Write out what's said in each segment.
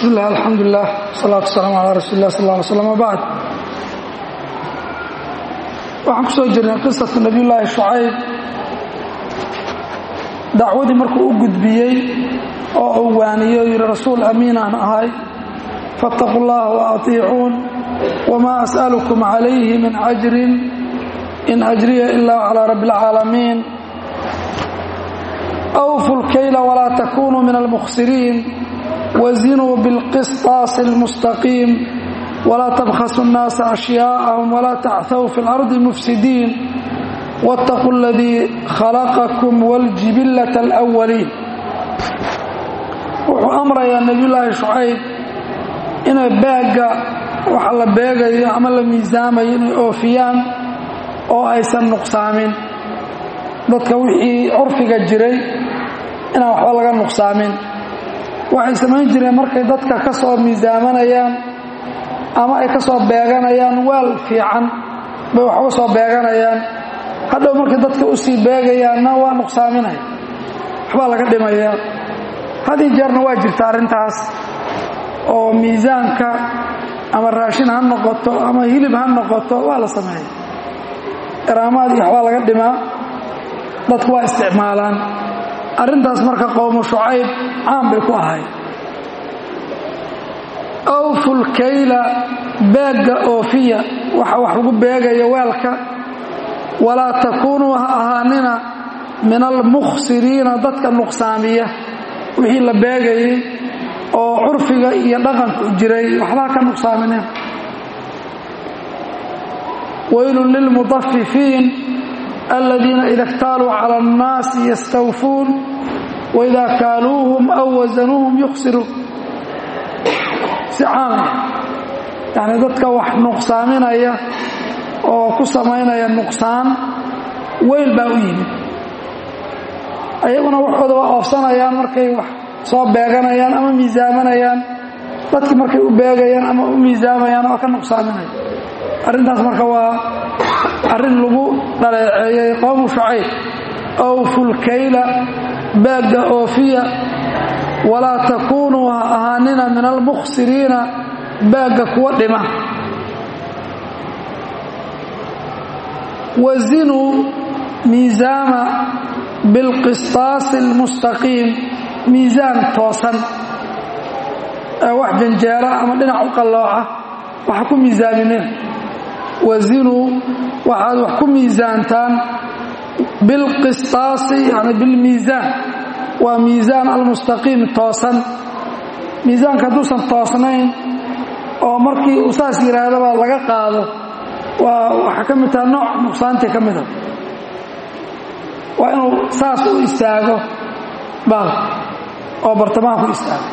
bismillaah alxamdulilah wasalaatu wasalaamu calaa rasuuli lah sal lla alay slam wabacd waxaan ku soo jirnay qisatu nabiyullaahi shucayb dacwadii markuu u gudbiyey oo uu waaniyo o yidhi rasuul amiin aan ahay faاtaquu اllaha waatiicuun wmaa as'alukum calayhi min ajrin in ajriya ila calىa rabbi اlcaalamiin awfu lkayla walaa takunuu min almukhsiriin wazinuu biاlqisطaasi اlmustaqiim walaa tabkhasu الnaasa ashyaa'ahum walaa tachw fi اlardi mufsidiin wاtaquu اladii khalaqakum wاljibilaة اlأwaliin wuxuu amrayaa nebiyullaahi shucayb inay baagga waxa la beegayo ama la miisaamayo inay oofiyaan oo aysan nuqsaamin dadka wixii curfiga jiray inaan waxba laga nuqsaamin waxay samayn jireen markay dadka ka soo miisaamanayaan ama ay ka soo beeganayaan waal fiican bay waxba soo beeganayaan hadhow markay dadka u sii beegayaanna waa nuqsaaminaya waxbaa laga dhimayaa hadii jeerna waa jirta arrintaas oo miisaanka ama raashin ha noqoto ama hilib ha noqoto waa la sameeya iraamaad iyo waxbaa laga dhimaa dadku waa isticmaalaan arrintaas marka qowmu shucayb caan bay ku ahayd awfulkayla beegga oofiya waxa wax lagu beegayo weelka walaa takuunuu ha ahaanina min almukhsiriina dadka nuqsaamiya wixii la beegayay oo curfiga iyo dhaqanku jiray waxbaa ka nuqsaamineen waylun lilmudafifiin aladiina ida اktaaluu cala اnnaasi yastawfuun waida kaaluuhum aw wasanuuhum yukhsiruun si caamaya yacni dadka wax nuqsaaminaya oo ku samaynaya nuqsaan weyl baa u yimid ayaguna waxooda waa oofsanayaan markay wax soo beeganayaan ama miisaamanayaan dadkii markay u beegayaan ama u miisaamayaan waa ka nuqsaaminaya arrintaas marka waa arrin lagu dhaleeceeyey qowmu shucayb awfulkayla baagga oofiya walaa takuunuu ha ahaanina min almukhsiriina baagga kuwa dhima wazinuu miisaama bilqistaasi almustaqiim miisaan toosan ee wax janjeera ama dhinac u qallooca waxa ku miisaamineen wazinuu waxaad wax ku miisaantaan bilqistaasi yani bilmiisaan waa miisaan almustaqiim toosan miisaanka hadduusan toosnayn oo markii uu saas yidhaahdaba laga qaado waa waxaa ka mid taha nooc nuqsaantii ka mida waa inuu saas u istaago baal oo bartamaha ku istaago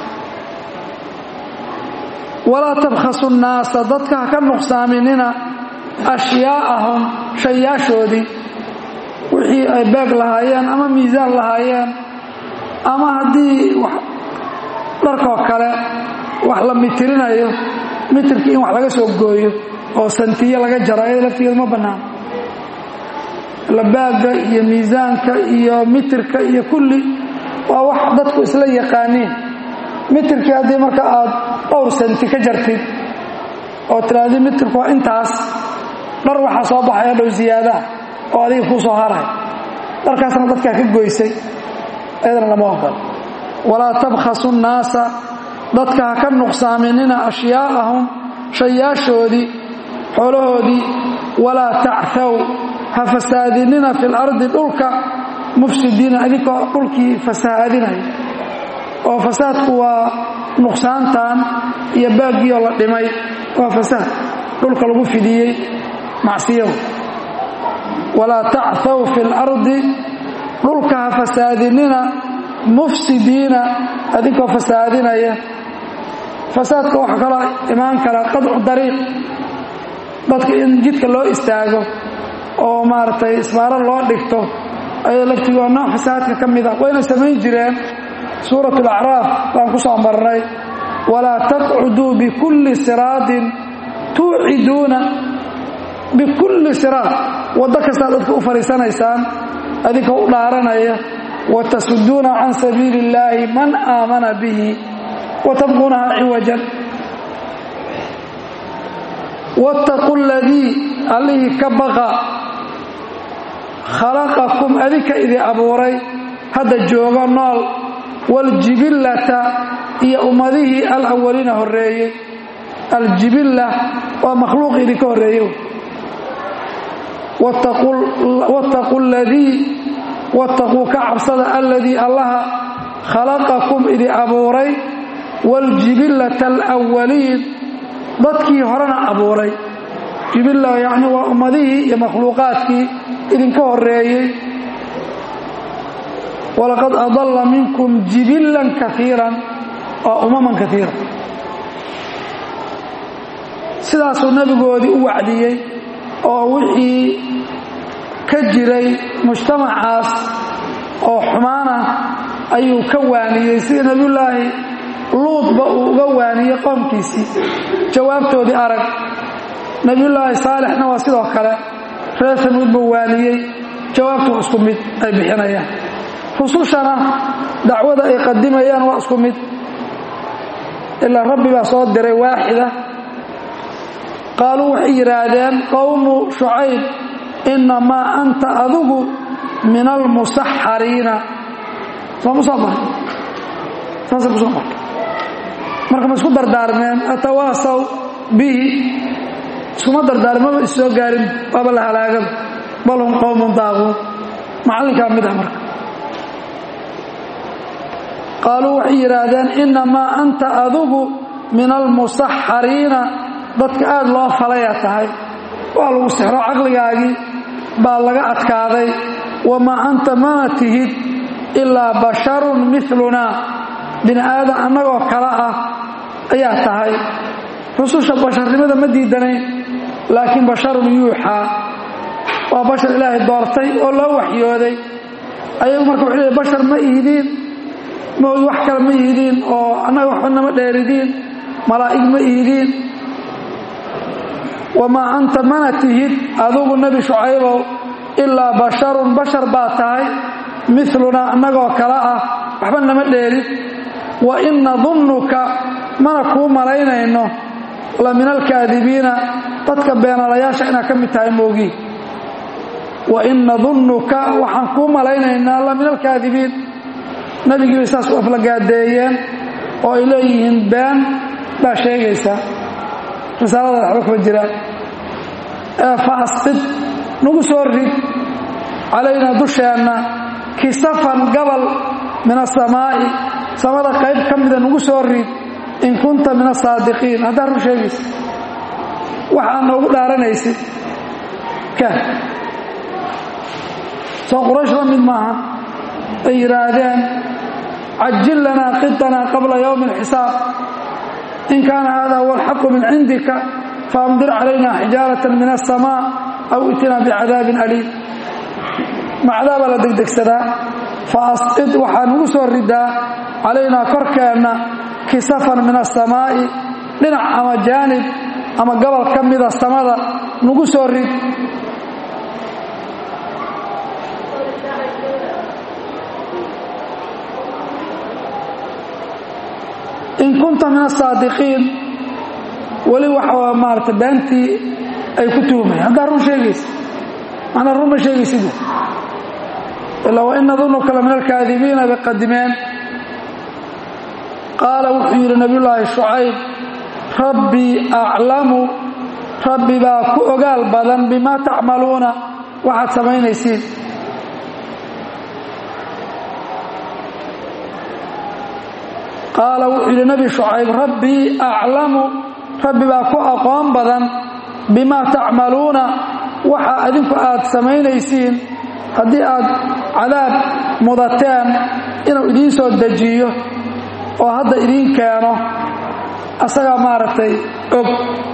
walaa tabkhasu nnaasa dadka ha ka nuqsaaminina ashyaa'ahum shayaashoodii wixii ay beeg lahaayeen ama miisaan lahaayeen ama haddii dharkoo kale wax la mitirinayo mitirkii in wax laga soo gooyo oo santiye laga jaro ayada laftigeeda ma bannaan labaagga iyo miisaanka iyo mitirka iyo kulli waa wax dadku isla yaqaaniin mitirkii haddii marka aad dhowr santi ka jartid oo tiraahdi mitirku waa intaas dhar waxaa soo baxaya dhow siyaadaha oo adiga kuu soo haray dharkaasna dadkaa ka goysay ayadana lama ogol walaa tabkhasu nnaasa dadka ha ka nuqsaaminina ashyaa'ahum shayaashoodii xoolahoodii walaa tacthow ha fasaadinina fi lardi dhulka mufsidiina adinkoo dhulkii fasahaadinaya oo fasaadku waa nuqsaantan iyo baaggiioo la dhimay waa fasaad dhulka lagu fidiyey macsiyadu walaa tacthow fi lardi dhulka ha fasaadinina mufsidiina adinkoo fasaadinaya fasaadka waxaa kaloo imaan kara qadcu dariiq dadka in jidka loo istaago oo maaragtay isbaaro loo dhigto ayay laftigoo nooc fasaadka ka mid a wayna samayn jireen suurat alacraaf baan ku soo marnay walaa taqcuduu bikulli siraadin tuuciduuna bikulli siraad waddo kastaa dadka u fadhiisanaysaan adinka u dhaaranaya watasuduuna can sabiili illaahi man aamana bihi wa tabquunaha ciwajan wattaqu ladii allihii ka baqa khalaqakum adinka idin abuuray hadda joogo nool waljibillata iyo ummadihii alawaliina horreeyey aljibilla waa makhluuq idinka horreeye wattaquu ladii wattaquu ka cabsada alladii allaha khalaqakum idin abuuray waljibillata alawaliin dadkii horena abuuray jibilla yacni waa ummadihii iyo makhluuqaadkii idinka horreeyey walaqad adalla minkum jibillan kaiiran oo umaman kaiira sidaasuu nebigoodii u wacdiyey oo wixii ka jiray mujtamacaas oo xumaana ayuu ka waaniyey sida nebiyullaahi luudba uu uga waaniyey qoomkiisii jawaabtoodii arag nebiyullaahi saalixna waa sidoo kale reer samuud buu waaniyey jawaabtu isku mid ay bixinayaan rusushana dacwada ay qadimayaan waa isku mid ilaa rabbi baa soo diray waaxida qaaluu waxay yidhaahdeen qowmu shucayb innamaa anta adigu min almusaxariina sooma soo maray saasay ku soo martay marka ma isku dardaarmeen atawaasaw bihi iskuma dardaarmaba is soo gaarin waaba la halaagaba bal hum qowmun daaquun macallinkaa mid ah marka qaaluu waxay yidhaahdeen innamaa anta adigu min almusaxariina dadka aad loo falaya tahay waa lagu sixro caqligaagii baa laga adkaaday wamaa anta mana tihid ilaa basharun milunaa bini aadan annagoo kale ah ayaa tahay rususha basharnimada ma diidanayn laakiin basharun yuuxaa waa bashar ilaahay doortay oo loo waxyooday ayagu marka wuxuu leey bashar ma ihidiin maogi wax kale ma ihidiin oo annaga waxba nama dheeridiin malaa'ig ma ihidiin wamaa anta mana tihid adugu nebi shucaybow ilaa basharun bashar baa tahay milunaa annagoo kale ah waxba nama dheerin wa in nadunnuka mana kuu malaynayno la min alkaadibiina dadka beenalayaasha inaad ka mid tahay moogiin wa in nadunnuka waxaan kuu malaynaynaa la min alkaadibiin nebigii bay saas u aflagaadeeyeen oo ay leeyihiin been baa sheegaysaa risaalada waxba kuma jiraan ee fa asqid nagu soo rid calaynaa dusheenna kisafan gabal min asamaa'i samada qayb ka mida nagu soo rid in kunta min asaadiqiin haddaad run sheegaysid waxaa noogu dhaaranaysid ka soo quraysh la mid maaha ay yidhaahdeen cajil lanaa qiطanaa qabla yowmi اlxisaab in kaana hada huwa alxaqu min cindika faamdir calayna xijaaraة min aلsamاء aw itinaa bicadaabin aliim ma cadaabaa la degdegsadaa faasqid waxaa nagu soo ridaa calaynaa korkeenna kisafan min aلsamaa'i dhinac ama jaanib ama gobol ka mida samada nagu soo rid in kunta min asaadiqiin weli waxa maarata beentii ay ku tuhumaya haddaa run sheegaysa macnaa run ma sheegaysid ilaa wa in nadunuka la min alkaadibiina bay qadimeen qaala wuxuu yidhi nabiyullaahi shucayb rabbii aclamu rabbi baa ku ogaal badan bimaa tacmaluuna waxaad samaynaysiin qaala wuxuu yidhi nebi shucayb rabbii aclamu rabbi baa ku aqoon badan bimaa tacmaluuna waxa adinku aad samaynaysiin haddii aad cadaab mudateen inuu idiin soo dejiyo oo hadda idiin keeno asagaa maaragtay og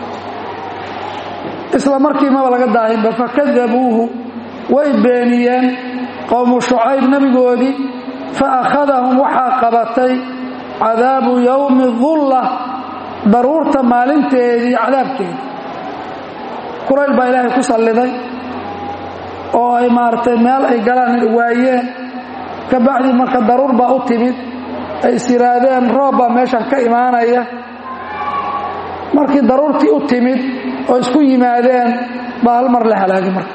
isla markiimaba laga daahinba fakadabuuhu way beeniyeen qowmu shucayb nebigoodii fa akhadahum waxaa qabatay cadaabu yowmi dulla daruurta maalinteedii cadaabkeeda kurayl baa ilaahay ku salliday oo ay maaragtay meel ay galaan waayeen ka bacdii marka daruur baa u timid ay is yidhaahdeen roob baa meeshan ka imaanaya markii daruurtii u timid oo isku yimaadeen baa hal mar la halaagay marka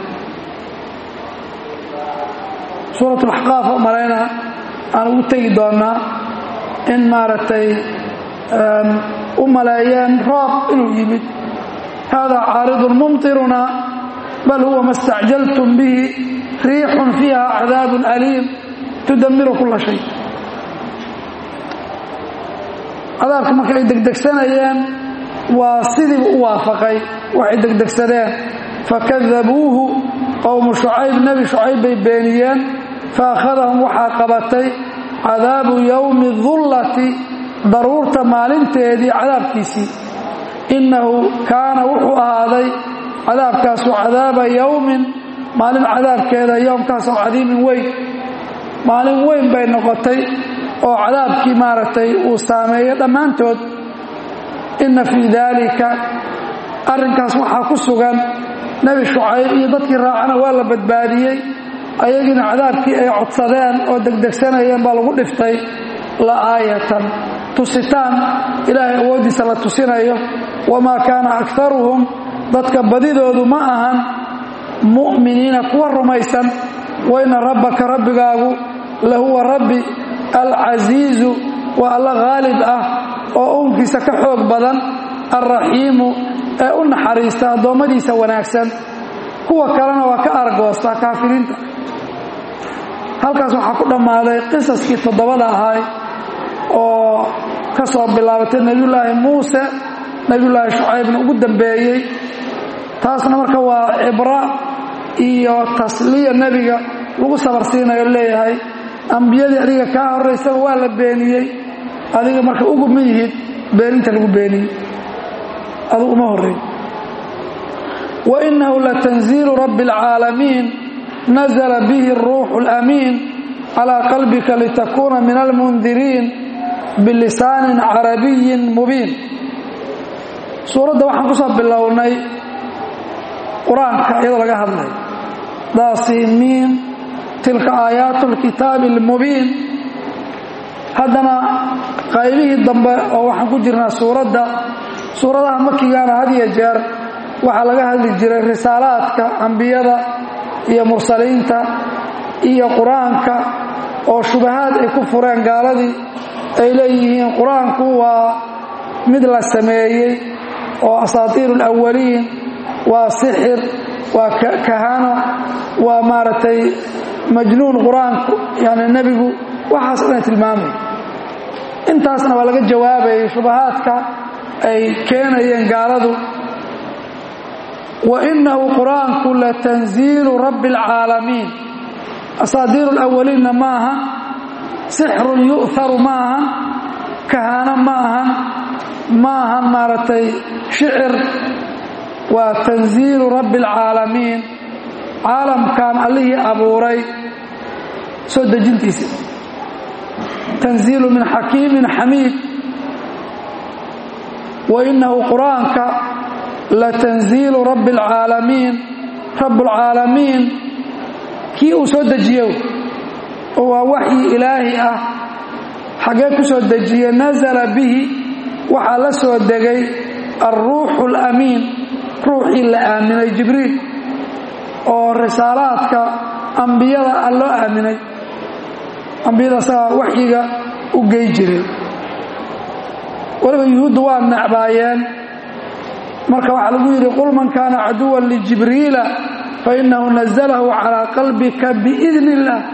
suurat laxqaaf malayna aan ugu tegi doonnaa in maaragtay u maleeyeen roob inuu yimid haadaa caaridun mumtiruna bal huwa ma stacjaltum bihi riixun fiiha cadaabun aliim tudamiru kula shay cadaabka marka ay degdegsanayeen waa sidiiba u waafaqay waxay degdegsadeen fakadabuuhu qowmu shucayb nebi shucayb bay beeniyeen faakhadahum waxaa qabatay cadaabu yowmi dullati daruurta maalinteedii cadaabkiisii innahu kaana wuxuu ahaaday cadaabkaasu cadaaba yowmin maalin cadaabkeeda yowmkaasoo cadiimin weyn maalin weyn bay noqotay oo cadaabkii maaragtay uu saameeyo dhammaantood inna fii daalika arrinkaas waxaa ku sugan nebi shucayb iyo dadkii raacana waa la badbaadiyey ayagiina cadaabkii ay codsadeen oo degdegsanayeen baa lagu dhiftay la aayatan tusitaan ilaahay awooddiisa la tusinayo wamaa kaana akaruhum dadka badidoodu ma ahan mu'miniina kuwa rumaysan wayna rabbaka rabbigaagu lahuwa rabbi alcasiizu waa alla khaalib ah oo uunkiisa ka xoog badan alraxiimu ee u naxariista addoommadiisa wanaagsan kuwa kalena waa ka argoostaa kaafiriinta halkaas waxaa ku dhammaaday qisaskii toddobada ahay oo ka soo bilaabatay nebiyullaahi muuse nebiyullaahi shucaybna ugu dambeeyey taasna marka waa cibra iyo tasliya nebiga lagu sabarsiinayo leeyahay ambiyadii adiga kaa horraysaba waa la beeniyey adiga marka ugu ma yihid beeninta lagu beeniyey adugu uma horreey wa innahu latanziilu rabbi alcaalamiin nazla bihi aruuxu alamiin calaa qalbika litakuuna min almundiriin bilisaanin carabiyin mubiin suuradda waxaan ku soo bilownay qur-aanka iyadoo laga hadlay daasiimiin tilka aayaatu alkitaabi almubiin haddana qaybihii dambe oo waxaan ku jirnaa suuradda suuradaha makigaana had iyo jeer waxaa laga hadli jiray risaalaadka ambiyada iyo mursaliinta iyo qur-aanka oo shubahaad ay ku fureen gaaladii ay leeyihiin qur-aanku waa mid la sameeyey oo asaatiiru alawaliin waa sixir waa kahano waa maaragtay majnuun qur-aanku yani nebigu waxaas dhan tilmaamay intaasna waa laga jawaabayay shubahaadka ay keenayeen gaaladu wa innahu qur-aanku latanziilu rabbi alcaalamiin asaadiiru alawaliinna ma aha sixrun yu'haru ma ahan kahano ma ahan ma ahan maaragtay shicir waa tanziilu rabbi alcaalamiin caalamkan allihii abuuray soo dejintiisa tanziilu min xakiimin xamiid wa innahu qur-aanka latanziilu rabbi alcaalamiin rabbulcaalamiin kii uu soo dejiyo oo waa waxyi ilaahi ah xaggee ku soo dejiye nasala bihi waxaa la soo degay alruuxu alamiin ruuxii la aaminay jibriil oo risaalaadka ambiyada a loo aaminay ambiyada asagaa waxyiga u gey jiray weliba yuhuuddu waa necbaayeen marka waxaa lagu yidhi qul man kaana caduwan lijibriila fainahu nazalahu calaa qalbika biidn illaah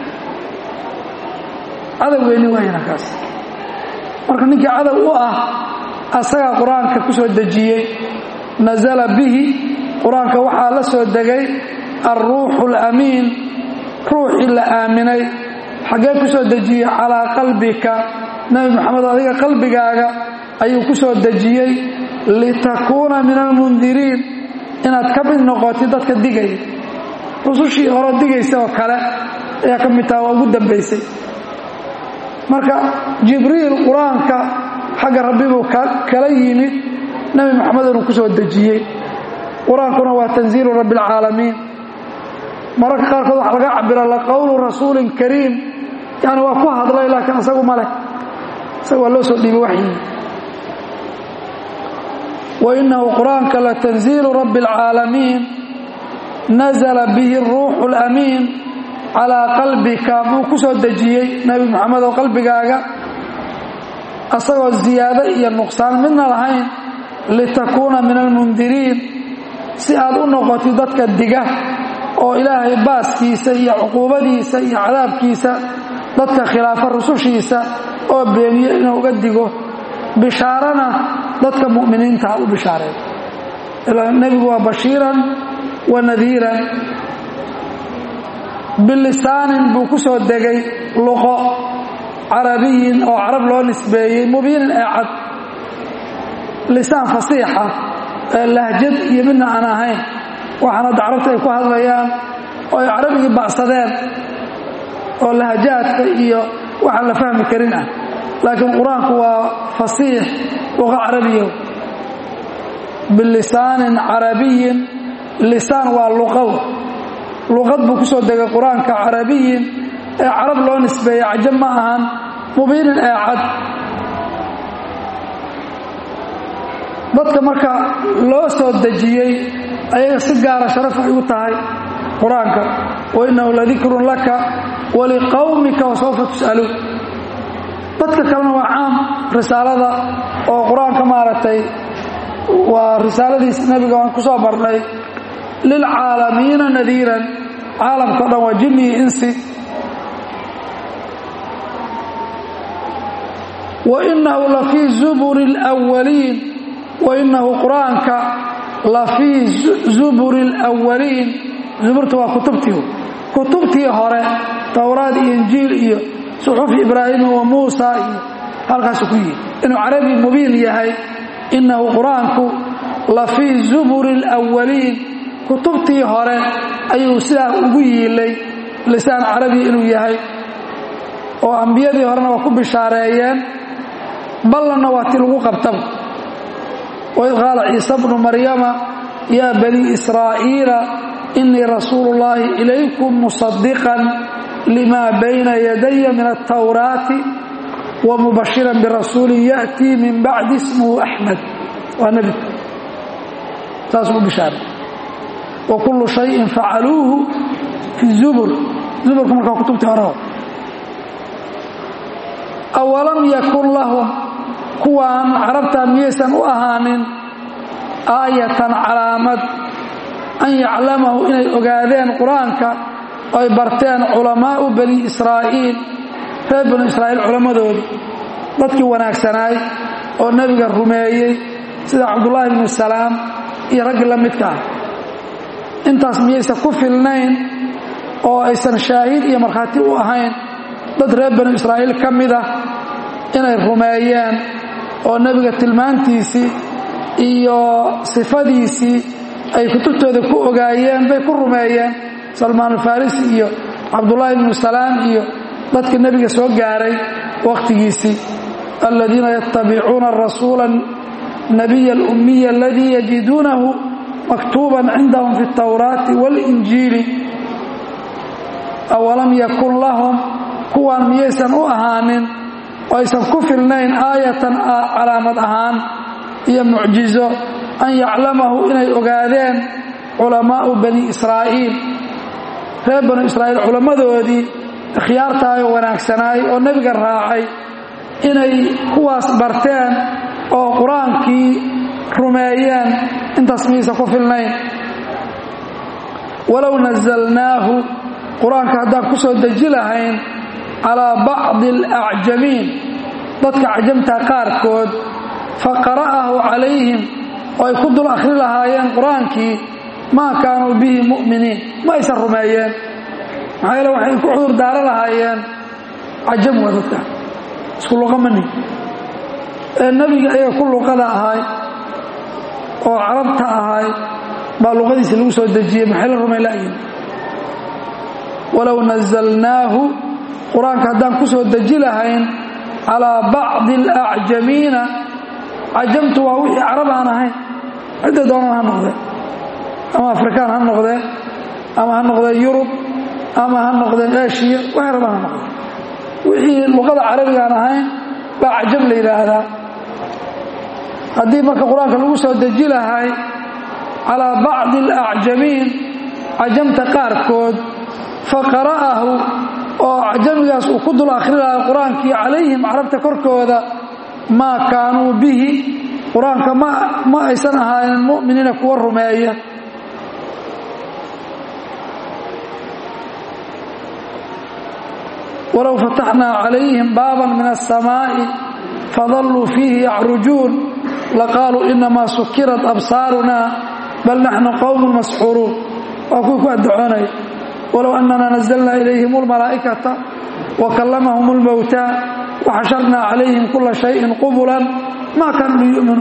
cadowgeenni waayana kaas marka ninkii cadow u ah asagaa qur-aanka ku soo dejiyey nasala bihi qur-aanka waxaa la soo degay alruuxu alamiin ruuxii la aaminay xaggee ku soo dejiyey calaa qalbika nebi moxamed adiga qalbigaaga ayuu ku soo dejiyey litakuuna min almundiriin inaad ka mid noqotid dadka digaya rusushii hore digaysa oo kale ayaa ka mid taha waa ugu dambaysay marka jibriil qur-aanka xagga rabbi buu kala yimid nebi moxamed inuu ku soo dejiyey qur-aankuna waa tanziilu rabbi alcaalamiin mararka qaarkood waxa laga cabira laqowlu rasuulin kariim yani waa ku hadlay laakiin asagu ma leh isaga waa loo soo dhiibay waxyii wainahu qur-aanka latanziilu rabbi اlcaalamiin nazla bihi اruuxu اlamiin calaa qalbika buu ku soo dejiyey nebi moxamedow qalbigaaga asagoo ziyaado iyo nuqsaan midna lahayn litakuuna min almundiriin si aad u noqotid dadka diga oo ilaahay baaskiisa iyo cuquubadiisa iyo cadaabkiisa dadka khilaafa rusushiisa oo beeniyo inuu uga digo bishaarana dadka mu'miniinta u bishaareey nebigu waa bashiiran wa nadiiran bilisaanin buu ku soo degay luqo carabiyin oo carab loo nisbeeyey mubiinin ee cad lisaan fasiixa ee lahjad iyo midna aan ahayn waxaan hadda carabta ay ku hadlayaan oo ay carabigii bacsadeen oo lahajaadka iyo waxaan la fahmi karin ah laakiin qur-aanku waa fasiix luqa carabiya bilisaanin carabiyin lisaan waa luqow luqad buu ku soo degay qur-aanka carabiyin ee carab loo nisbeeyey cajab ma ahan mubiinin ee cad dadka marka loo soo dejiyey ayaga si gaara sharaf ay u tahay qur-aanka wainahu ladikrun laka waliqawmika wasawfa tus'aluun dadka kalena waa caam risaalada oo qur-aanka maaragtay waa risaaladiisa nebiga waan ku soo marnay lilcaalamiina nadiiran caalamka o dhan waa jinni iyo insi wainahu lafii zuburi اlwaliin wainahu qur-aanka lafii zuburi اlwaliin zuburta waa kutubtii kutubtii hore towraad iyo injiil iyo suxufi ibraahima wa muusa iyo halkaasu ku yihi inuu carabi mubiin yahay inahu qur-aanku lafii zuburi اlwaliin kutubtii hore ayuu sidaa ugu yiilay lisaan carabi inuu yahay oo ambiyadii horena waa ku bishaareeyeen ballanna waa ti lagu qabtaba waid qaala ciisa bnu maryama yaa banii israa'iila inii rasuulu اllaahi ilaykum musadiqan lima bayna yadaya min altawraati wa mubashiran birasuulin ya'tii min bacdi ismuhu axmed waa nebi saasuu u bishaaray wa kullu shayin facaluuhu fi zubur zuburka markaa kutubtii hore awalam yakun lahum kuwaan carabta miyaysan u ahaanin aayatan calaamad an yaclamahu inay ogaadeen qur-aanka oy barteen culamaau bani israa'iil reer banu israa'iil culammadooda dadkii wanaagsanaay oo nebiga rumeeyey sida cabdullaahi bnu salaam iyo raggii la midka ah intaas miyaysan ku filnayn oo aysan shaahid iyo markhaati u ahayn dad reer banu israa'iil ka mid ah inay rumeeyeen oo nebiga tilmaantiisii iyo sifadiisii ay kutubtooda ku ogaayeen bay ku rumeeyeen salmaan alfarisi iyo cabdullaahi bnu salaam iyo dadka nebiga soo gaaray wakhtigiisii aladiina yatabicuuna arasuula nabiya alummiya aladii yajiduunahu maktuuban cindahum fi اtawraati waاlinjiili awalam yakun lahum kuwaan miyaysan u ahaanin oo aysan ku filnayn aayatan calaamad ahaan iyo mucjizo an yaclamahu inay ogaadeen culamaau bani israa'iil reer banu israa'iil culammadoodii ikhyaartahay oo wanaagsanaay oo nebiga raacay inay kuwaas barteen oo qur-aankii rumeeyeen intaas miyaysan ku filnayn walow nasalnaahu qur-aanka haddaan ku soo deji lahayn calaa bacdi alacjamiin dadka cajamta qaarkood fa qara'ahu calayhim oo ay ku dul akhri lahaayeen qur-aankii maa kaanuu bihi mu'miniin ma aysan rumeeyeen maxaa yeele waxay ku cudur daaro lahaayeen cajam waa dadka isku luqa mani ee nebiga ayaga ku luqada ahay oo carabta ahay baa luqadiisi lagu soo dejiyey maxay la rumay la'yihin walow nasalnaahu qur-aanka haddaan ku soo deji lahayn calaa bacdi alacjamiina cajamtu waa wixii carab aan ahayn cidda doonan ha noqdee ama afrikaan ha noqdee ama ha noqdee yurub ama ha noqdeen eshiya waxay rabaan ha noqdee wixii luqada carabigaan ahayn baa acjam la yidhaahdaa haddii marka qur-aanka lagu soo deji lahay calaa bacdi alacjamiin cajamta qaarkood fa qara'ahu oo acjamigaas uu ku dul akhri lahay qur-aankii calayhim carabta korkooda maa kaanuu bihi qur-aanka ma aysan ahaanin mu'miniina kuwa rumeeya walow fataxnaa calayhim baaban min aلsamaaءi fadalluu fiihi yacrujuun laqaaluu inamaa sukirat absaaruna bal naxnu qowm masxuuruun waa kuwii ku addocoonaya walow annana nazalna ilayhim اlmalaa'ikata wakallamahum اlmowtaa waxasharnaa calayhim kula shayin qubulan ma kaanuu liyu'minuu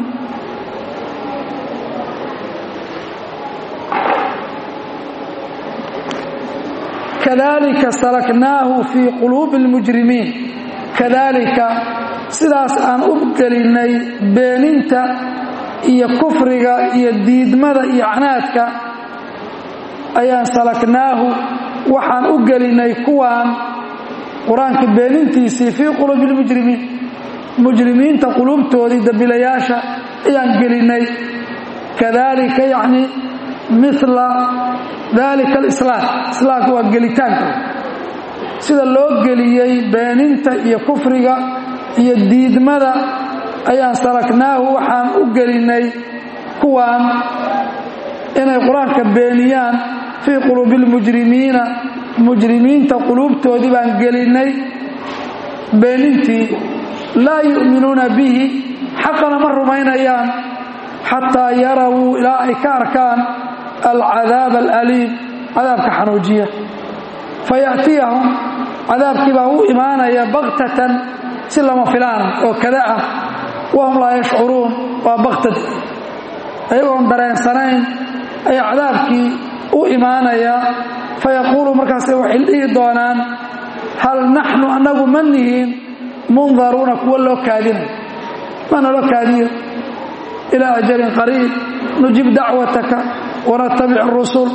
kadalika salaknaahu fii quluubi اlmujrimiin kadalika sidaas aan u gelinnay beeninta iyo kufriga iyo diidmada iyo canaadka ayaan salaknaahu waxaan u gelinnay kuwaan qur-aanka beenintiisii fii quluubi اlmujrimiin mujrimiinta quluubtoodii dambilayaasha ayaan gelinnay kadalika yacni mila dalika alislaam islaamka waa gelitaanka sida loo geliyey beeninta iyo kufriga iyo diidmada ayaan salaknaahu waxaan u gelinnay kuwaan inay qur-aanka beeniyaan fii quluubi اlmujrimiina mujrimiinta quluubtoodii baan gelinnay beenintii laa yu'minuuna bihi xaqana ma rumaynayaan xataa yarawuu ilaa ay ka arkaan alcadaab alaliim cadaabka xanuujiya faya'tiyahum cadaabkii baa u imaanaya baktatan si lama filaana oo kada ah wahum laa yashcuruun waa baktad ayagoon dareensanayn ayaa cadaabkii u imaanaya fayaquulu markaase waxay dhihi doonaan hal naxnu annagu ma nihiin mundaruuna kuwa loo kaadinayo mana loo kaadiyo ilaa ajalin qariib nujib dacwataka wanatabic اrusul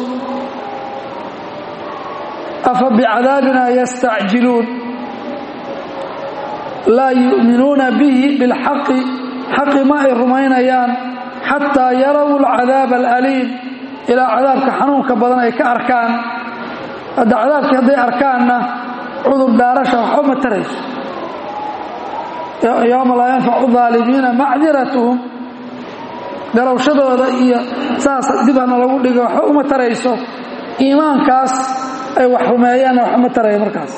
afa bicadaabina yastacjiluun laa yu'minuuna bihi bilxaqi xaqi ma ay rumaynayaan xataa yaraw alcadaab alaliim ilaa cadaabka xanuunka badan ay ka arkaan hadda cadaabkii hadday arkaanna cudur daarasha waxba ma tarayso yowma laa yanfacu aalimiina macdiratuhum garowshadooda iyo saas dibana lagu dhigo waxba uma tarayso iimaankaas ay wax rumeeyaanna waxba ma taraya markaas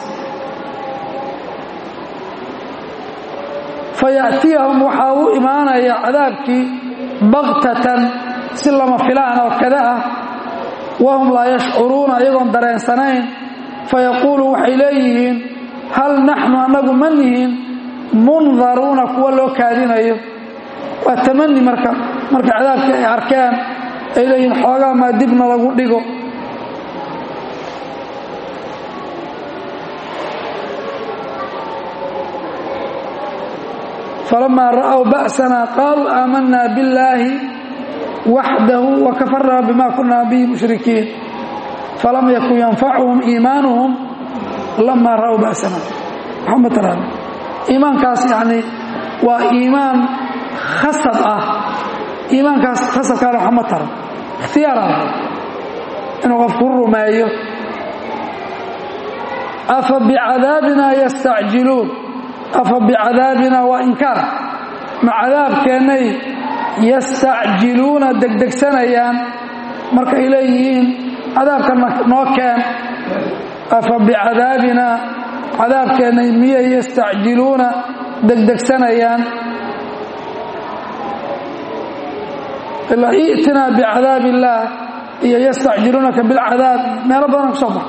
faya'tiyahum waxaa u imaanaya cadaabkii baktatan si lama filaan oo kada ah wahum laa yashcuruuna iyagoon dareensanayn fayaquulu waxay leeyihiin hal naxnu annagu ma nihiin mundaruuna kuwa loo kaadinayo waa tamani marka marka cadaabkii ay arkeen ay leeyihiin xoogaa maa dibna lagu dhigo falamaa ra'w ba'sana qaaluu aamanaa billaahi waxdahu wakafarnaa bima kunaa bihi mushrikiin falam yakun yanfacuhum iimaanuhum lamaa ra'w ba'sana waxuma taraan iimaankaas yani waa iimaan khasab ah iimaankaas khasabkaana waxma taran ikhtiyaara inuu qofku rumeeyo afa bicadaabina yastacjiluun afa bicadaabina waa inkaar ma cadaabkeennay yastacjiluuna degdegsanayaan markay leeyihiin cadaabkanna noo keen afa bicadaabina cadaabkeennay miyay yastacjiluuna degdegsanayaan ilaa i'tinaa bicadaab illaah iyo yastacjiluunaka bilcadaab meelo badan ku soo mar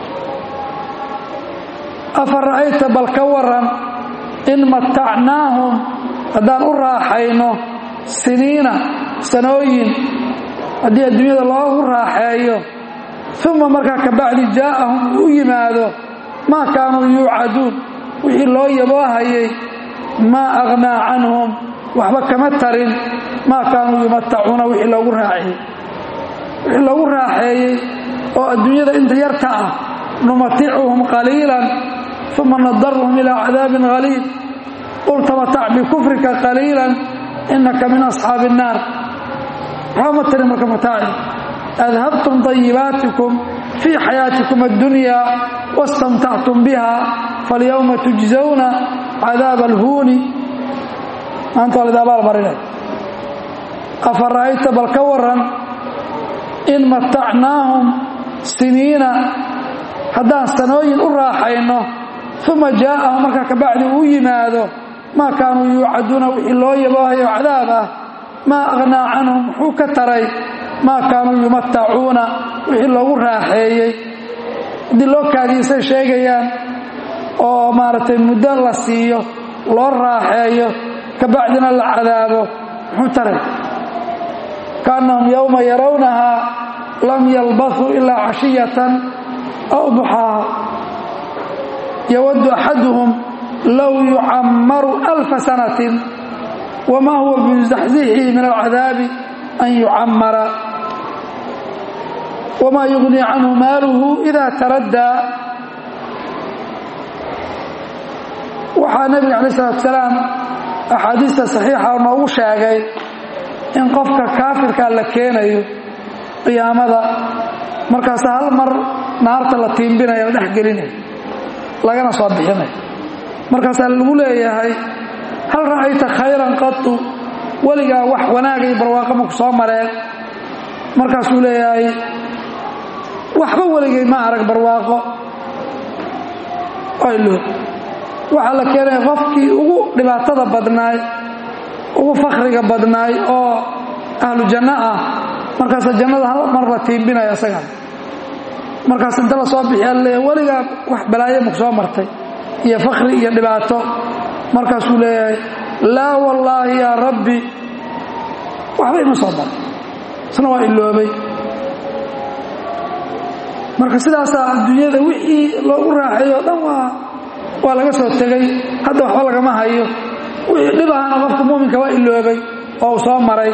afa ra'ayta bal ka waran in matacnaahum haddaan u raaxayno siniina sanooyin haddii adduunyada loogu raaxeeyo uma markaa kabacdi jaa'ahum uu u yimaado maa kaanuu yuucaduun wixii loo yaboohayay maa aghnaa canhum waxba kama tarin maa kaanuu yumatacuuna wixii loogu raaxeeyey wixii loogu raaxeeyey oo adduunyada inta yarta ah numaticuhum qaliilan uma nadaruhum ilaa cadaabin haliid qul tamatac bikufrika qaliila inaka min asxaabi الnaar waxba ma tari marka mataaci adhabtum طayibaatikum fii xayaatikum اddunya wastamtactum biha falyowma tujزawna cadaab اlhuuni maanta waa lid abaal marinay afa ra'ayta bal ka waran in matacnaahum siniina haddaan sanooyin u raaxayno uma jaa'ahum markaa kabacdi uu yimaado maa kaanuu yuucaduuna wixii loo yaboohayo cadaab ah maa aghnaa canhum muxuu ka taray maa kaanuu yumatacuuna wixii loogu raaxeeyey haddii loo kaadiisay sheegayaan oo maaragtay muddo la siiyo loo raaxeeyo kabacdina la cadaabo muxuu taray kaannahum yowma yarawnahaa lam yalbaثuu ilaa cashiyatan aw duxaaha yawaddu axaduhum low yucammaru alfa sanatin wamaa huwa bimuzaxzixihi min alcadaabi an yucammara wamaa yugnii canhu maaluhu ida taraddaa waxaa nebiga calaih salatu salaam axaadiista saxiixa noogu sheegay in qofka kaafirkaa la keenayo qiyaamada markaas hal mar naarta la tiimbinaya la dhex gelinaya lagana soo bixinaya markaasaa lagu leeyahay hal ra'ayta khayran qatu weligaa wax wanaaga iyo barwaaqo maku soo mareen markaasuu leeyahay waxba weligay ma arag barwaaqo aylo waxaa la keenaya qofkii ugu dhibaatada badnaay ugu fakhriga badnaay oo ahlu janno ah markaasa jannada hal mar la tiimbinaya isagan markaas inta la soo bixiyaa laleeyahay weligaa wax balaayo maku soo martay iyo fakhri iyo dhibaato markaasuu leeyahay laa wallaahi yaa rabbi waxba ima soo maray isna waa iloobay marka sidaasaa adduunyada wixii loogu raaxeeyo o dhan waa waa laga soo tegay hadda waxba lagama hayo wixii dhib ahana qofka muuminka waa iloobay oo uu soo maray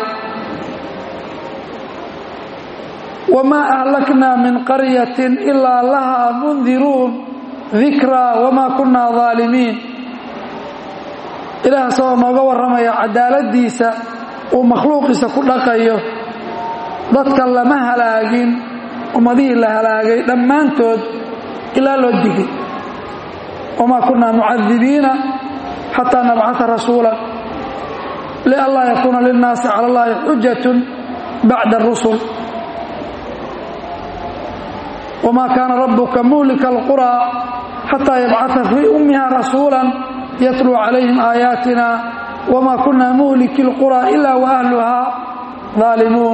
wamaa ahlaknaa min qaryatin ilaa lahaa mundiruun dikraa wamaa kunnaa daalimiin ilaah isagoo nooga warramaya cadaaladdiisa uu makhluuqiisa ku dhaqayo dadka lama halaagin ummadihii la halaagay dhammaantood ilaa loo digay wamaa kunnaa mucadibiina xataa nabcata rasuula lianlaa yakuuna lilnaasi cala allahi xujatun bacda arusul wma kaana rabuka muhlika alquraa xataa yabcaa fii ummiha rasuula yatluu calayhim aayaatina wma kuna muhliki اlquraa ila waahluhaa daalimuun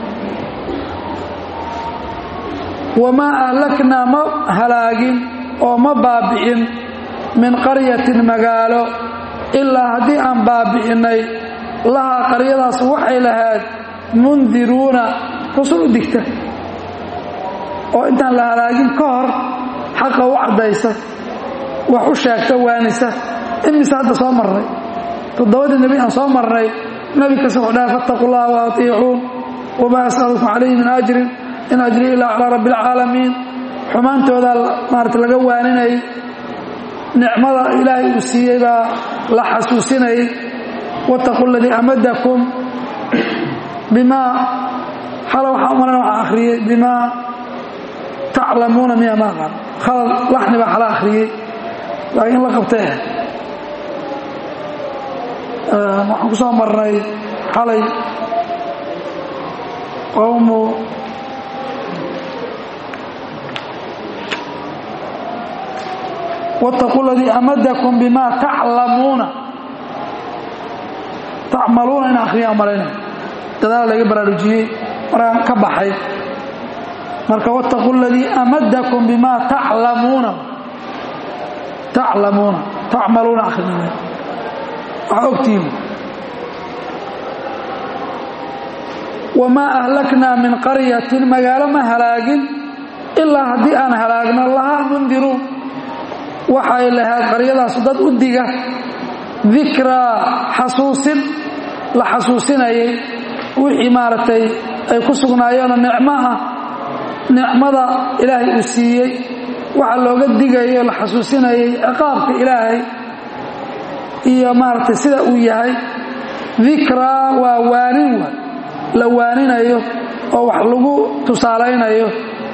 wamaa ahlaknaa ma halaagin oo ma baabi'in min qaryatin magaalo ilaa haddii aan baabi'innay lahaa qaryadaas waxay lahayd mundiruuna rusul u digta oo intaan la halaagin ka hor xaqa u caddaysa wax u sheegta waanisa imise hadda soo marnay toddobadii nebi aan soo marnay nebi kasta wuxuu dhahay fattaqu llaha wa atiicuun wamaa as'alukum calayhi min ajrin in ajrii ilaa calaa rabbi alcaalamiin xumaantoodaa maarata laga waaninayay nicmada ilaahay uu siiyey baa la xasuusinayay wattaquu aladii amadakum bimaa xala waxaa umalan waxaa akhriyey bimaa taclamuuna miya ma aqaan khalad laxni baa xala akhriyey laakiin la qabtay waxaan ku soo marnay xalay qowmu wاtaquu اladii amadakum bima taclamuuna tacmaluuna in akhriyaan malayna dadaal laga baraarujiyey markaan ka baxay marka wاtaquu اladii amadakum bima taclamuuna taclamuuna tacmaluuna akhrinaya waxaa ogtihiin wamaa ahlaknaa min qaryatin magaalo ma halaagin ilaa haddii aan halaagno lahaa mundiruun waxay lahayd qaryadaasu dad u diga dikraa xasuusin la xasuusinayay wixii maaragtay ay ku sugnaayeenoo nicmo ah nicmada ilaahay uu siiyey waxa looga digayo la xasuusinayay ciqaabka ilaahay iyo maaragtay sida uu yahay dikraa waa waanin wa la waaninayo oo wax lagu tusaalaynayo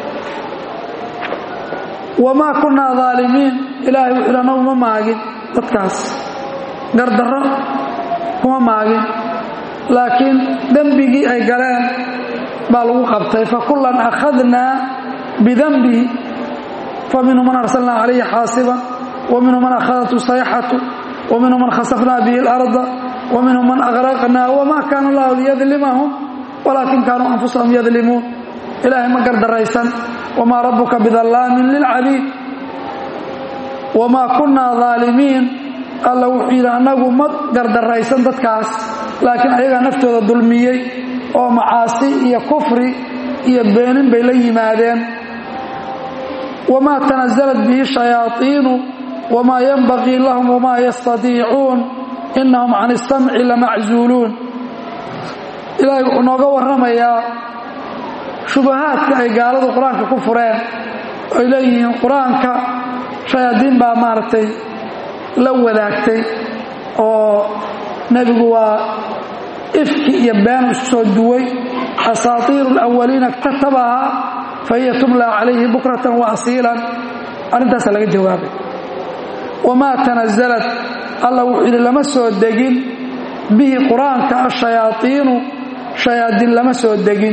wamaa kunnaa daalimiin ilaahay wuxuu yidhi annagu ma maagin dadkaas gardarro kuma maagin laakiin dembigii ay galeen baa lagu qabtay fakullan akhadnaa bidanbihi faminhu man arsalnaa calayhi xaasiban waminhu man akhadathu sayxatu waminhu man khasafnaa bihi اlarda waminhu man agraqnaa wamaa kaana allahu liyadlimahum walaakin kaanuu anfusahum yadlimuun ilaahay ma gardaraysan wamaa rabbuka bidallaamin lilcabiid wamaa kunnaa daalimiin alla wuxuu yidhi annagu ma gardaraysan dadkaas laakiin ayagaa naftooda dulmiyey oo macaasi iyo kufri iyo beenin bay la yimaadeen wamaa tanazalat bihi shayaaiinu wamaa yanbagii lahum wamaa yastadiicuun innahum can isamci lamaczuuluun ilaahay wuxuu nooga warramayaa shubahaadka ay gaaladu qur-aanka ku fureen ay leeyihiin qur-aanka shayaadiin baa maaragtay la wadaagtay oo nebigu waa ifki iyo been isku soo duway asaatiiru alawaliina iktatabahaa fa hiya tumla calayhi bukratan wa asiilan arrintaasa laga jawaabay wamaa tanazalat alla wuxuu yidhi lama soo degin bihi qur-aanka ashayaaiinu shayaadiin lama soo degin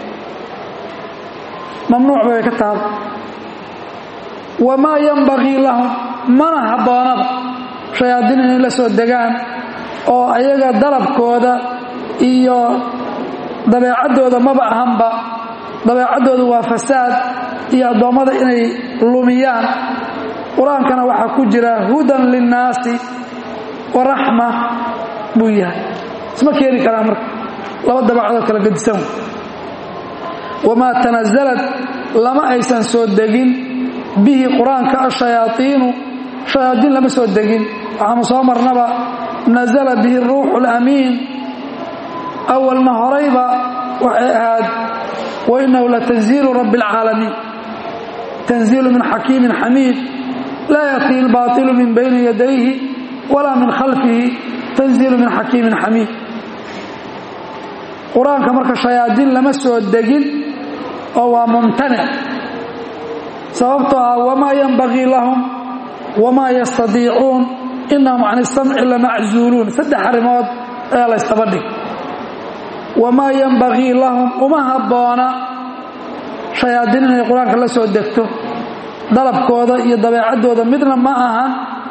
mamnuuc bay ka taaba wamaa yanbagii lahum mana habboonaba shayaadiin inay la soo degaan oo ayaga dalabkooda iyo dabeecaddooda maba ahanba dabeecaddooda waa fasaad iyo addoommada inay lumiyaan qur-aankana waxaa ku jira hudan linnaasi wa raxma buu yahay isma keeni karaa marka laba dabeecadoo kala gedisan wamaa tanasalad lama aysan soo degin bihi qur-aanka ashayaaiinu shayaadiin lama soo degin waxaanu soo marnaba nasala bihi ruuxu lamiin awalna horayba waxay ahaad wainahu latanziilu rabbi اlcaalamiin tanziilu min xakiimin xamiid laa yaأtii اlbaطilu min bayni yadayhi walaa min khalfihi tanziilu min xakiimin xamiid qur-aanka marka shayaadiin lama soo degin oo waa mumtanic sababtoo ah wamaa yanbagii lahum wamaa yastadiicuun inahum can isamci lamaczuuluun saddex arrimood ayaa la ystaba dhig wamaa yanbagii lahum uma habboona shayaadiin inay qur-aanka la soo degto dalabkooda iyo dabeecaddooda midna ma ahan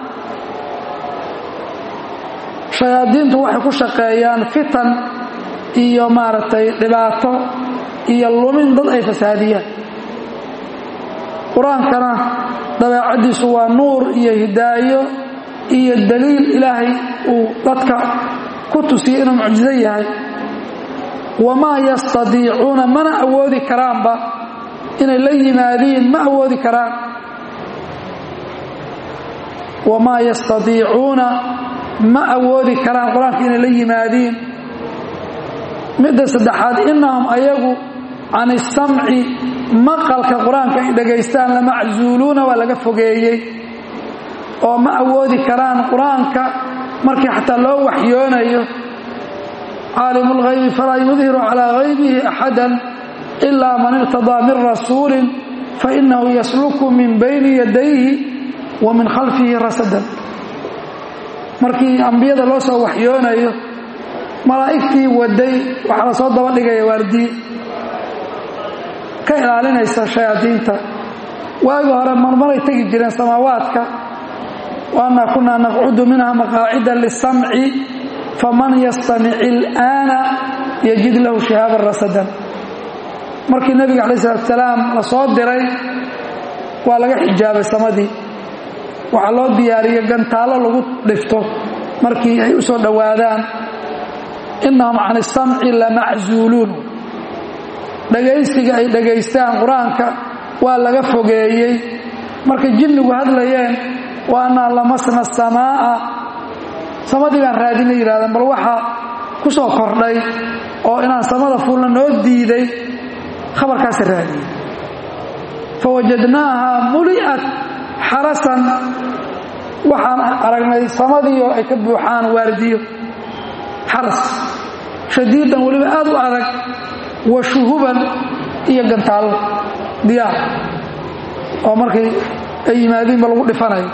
shayaadiintu waxay ku shaqeeyaan fitan iyo maaragtay dhibaato iyo lumin dad ay fasaadiyaan qur-aankana dabeecaddiisu waa nuur iyo hidaayo iyo daliil ilaahay uu dadka ku tusiyey inuu mucjizo yahay wamaa yastadiicuuna mana awoodi karaanba inay la yimaadiin ma awoodi karaan wamaa yastadiicuuna ma awoodi karaan qur-aanka inay la yimaadiin midda saddexaad innahum ayagu can isamci maqalka qur-aanka ay dhagaystaan lamaczuuluuna waa laga fogeeyey oo ma awoodi karaan qur-aanka markii xataa loo waxyoonayo caalimu اlghaybi falaa yudhiru calىa haybihi axada ilaa man irtadaa min rasuulin fainahu yasluku min bayni yadayhi wa min khalfihi rasadan markii ambiyada loo soo waxyoonayo malaa'igtii waday waxaa la soo daba dhigaya waardiye ka ilaalinaysa shayaadiinta waagi hore marmaray tegi jireen samaawaadka waannaa kunaa naqcudu minha maqaacida lisamci faman yastamic ilaana yajid lahu shihaaban rasadan markii nebiga calayi salatu salaam la soo diray waa laga xijaabay samadii waxaa loo diyaariyey gantaallo lagu dhifto markii ay u soo dhowaadaan innahum can isamci lamaczuuluun dhagaysiga ay dhagaystaan qur-aanka waa laga fogeeyey markay jinnigu hadlayeen wa annaa lamasna asamaa'a samadii baan raadinay yidhahdeen bal waxaa ku soo kordhay oo inaan samada fuulna noo diiday khabarkaasa raadiyey fawajadnaaha muli'at xarasan waxaan aragnay samadiioo ay ka buuxaan waardiyo xaras shadiidan weliba aad u adag wa shuhuban iyo gantaallo diyaar oo markay ay yimaadiinba lagu dhifanayo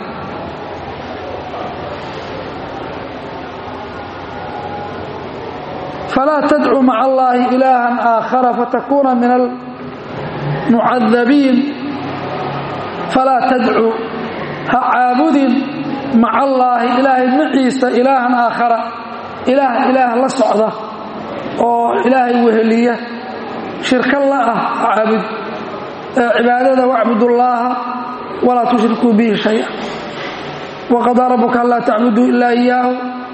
falaa tadcu maca allaahi ilaahan aakhara fatakuuna min almucadabiin falaa tadcu ha caabudin maca allaahi ilaahay maciisa ilaahan aakhara ilaah ilaah la socda oo ilaahay weheliya shirka la ah ha caabud cibaadada wacbudullaaha walaa tushrikuu bihi shaya waqadaa rabbuka anlaa tacbuduu ilaa iyaahu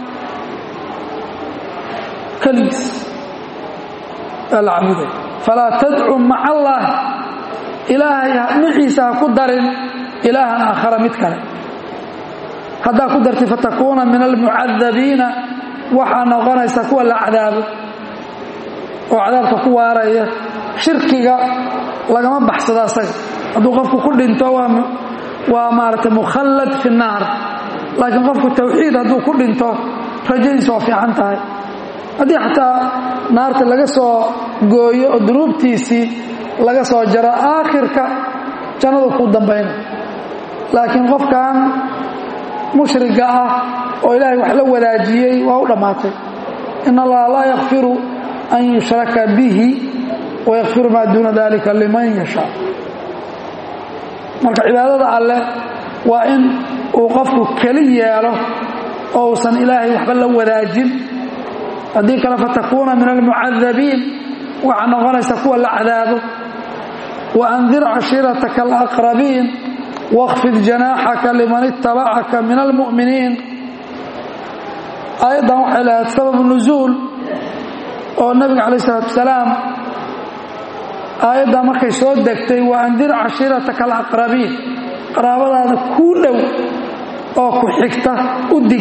keligiis aa la caabuday falaa tadcu maca allaahi ilaahay maciisa ha ku darin ilaahan aakhara mid kale haddaa ku dartay fatakuuna min almucadabiina waxaa noqonaysa kuwa la cadaabo oo cadaabka ku waaraya shirkiga lagama baxsado asaga hadduu qofku ku dhinto waa maaragtay mukhallad fi naar laakiin qofku tawxiid hadduu ku dhinto rajadiis waa fiican tahay haddii xataa naarta laga soo gooyo oo dunuubtiisii laga soo jaro aakhirka jannadu ku dambayna laakiin qofkan mushriga ah oo ilaahay wax la wadaajiyey waa u dhammaatay in allaha laa yakfiru an yushraka bihi wayakfiru maa duuna dalika liman yashaa marka cibaadada alleh waa in uu qofku keli yeelo oo uusan ilaahay waxba la wadaajin haddii kale fatakuuna min almucadabiin waxaa noqonaysa kuwa la cadaabo waandir cashiirataka alaqrabiin wاkfid janaaxaka liman itabacaka min almu'miniin aayaddan waxay lahayd sababu nusuul oo nabiga calayh isalaatu wasalaam aayaddan markay soo degtay wa andir cashiirataka alaqrabiin qaraabadaada kuu dhow oo ku xigta u dig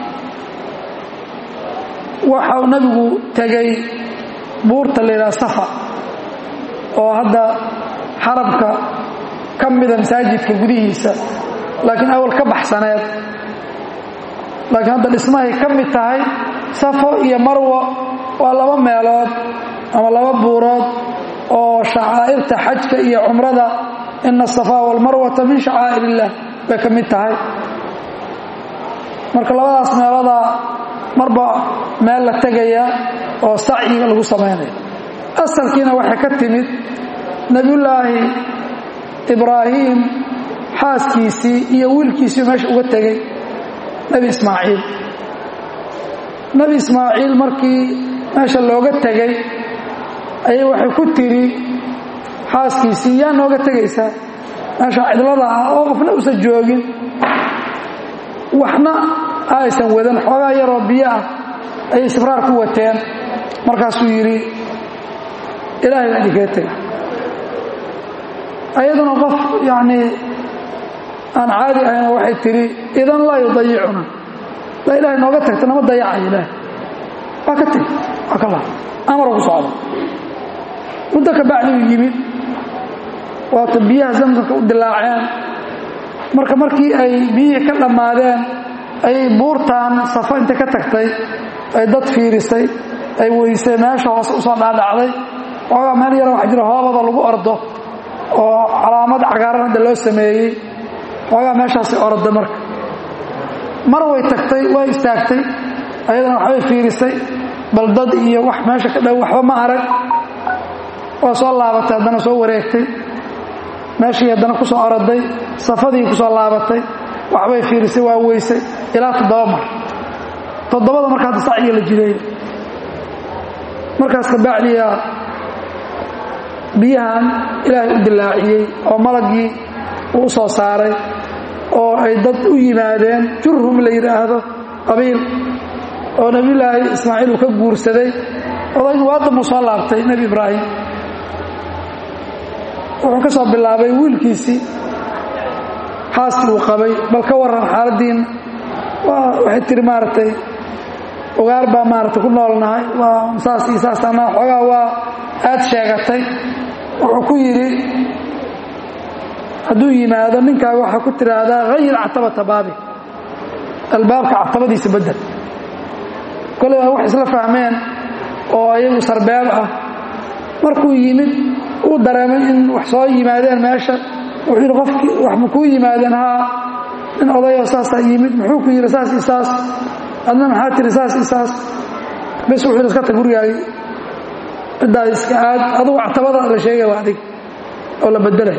waxa uu nabigu tegay buurta la yidhaha safa oo hadda xarabka ka mida masaajidka gudihiisa laakiin awal ka baxsaneed laakiin hadda dhismahay ka mid tahay safo iyo marwo waa laba meelood ama laba buurood oo shacaa'irta xajka iyo cumrada ina asafaa walmarwata min shacaa'ir illah bay ka mid tahay marka labadaas meelodaa marba meel la tegaya oo sacyiga lagu samaynaya asalkiina waxay ka timid nebiyullaahi ibraahim xaaskiisii iyo wiilkiisii meesha uga tegey nebi ismaaciil nebi ismaaciil markii meesha looga tegey ayay waxay ku tiri xaaskiisii yaa nooga tegaysaa meesha cidlada ah oo qofna usan joogin waxna aysan wadan xoogaa yaroo biyo ah ayay sibraar ku wateen markaasuu yidhi ilaahay baa idinkaga tega ayaduna qof yacnii aan caadi ahayn waxay tidhi idan laa yudayicuna laa ilaahay nooga tagta nama dayacayo ilaahay waa ka teg waa ka laha amaroo ku socda muddo ka bacdiuu yimid waata biyaha zamsamka u dilaaceen marka markii ay biyihii ka dhammaadeen ayay buurtaan safo inta ka tagtay ay dad fiirisay ay weysay meesha hoose usoo dhaadhacday xoogaa meel yara waxa jira hoobada lagu ordo oo calaamad cagaaran hadda loo sameeyey xoogaa meeshaasi orda marka mar way tagtay way istaagtay ayadana waxbay fiirisay bal dad iyo wax meesha ka dhow waxba ma arag waa soo laabatay haddana soo wareegtay meeshii haddana ku soo oroday safadii ku soo laabatay waxbay fiirisay waa weysay ilaa toddoba mar toddobada marka hadda sacyiga la jideeyo markaas kabacdiya biyahan ilaahay u dilaaciyey oo malagii uu u soo saaray oo ay dad u yimaadeen jurhum la yidhaahdo qabiil oo nebiyulaahi ismaaciil uu ka guursaday odaygu waadamuu soo laabtay nebi ibraahim wuxuu ka soo bilaabay wiilkiisii xaaskii uu qabay bal ka warran xaaladdiina waxay tihi maaragtay ugaar baa maaragtay ku noolnahay waa saas iyo saasana xoogaa waa aad sheegatay wuxuu ku yidhi hadduu yimaado ninkaaga waxaa ku tidhaahdaa hayir catabata baabi albaabka catabadiisa bedel kole waa wax isla fahmeen oo ayagu sarbeeb ah markuu yimid uu dareemay in wax soo yimaadeen meesha wuxuu yidhi qofkii wax ma kuu yimaadeen haa nin odayoo saasaa yimid muxuu ku yidhi saas i saas adna maxaa tiri saas i saas bes wuxuu yidhi iska tag gurigaagi ciddaad iska aad adugu actabada la sheegay waa adig oo la bedelay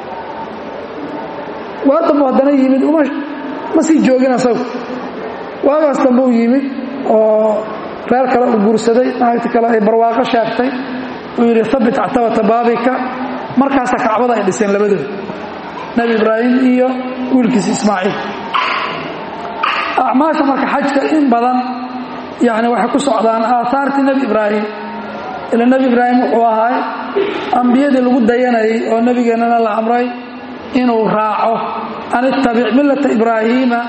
waa dambu haddana yimid uma ma sii joogin asagu waagaas dambe u yimid oo reer kale uu guursaday naagti kale ay barwaaqo sheegtay uu yidhi habit actabata baabika markaasaa kacbada ay dhiseen labadooda nebi ibraahim iyo wiilkiisa ismaaciil acmaasha marka xajka in badan yani waxay ku socdaan aaaartii nebi ibraahim ila nebi ibraahim wuxuu ahaay ambiyadii lagu dayanayay oo nebigeennana la amray inuu raaco an ittabic millata ibraahiima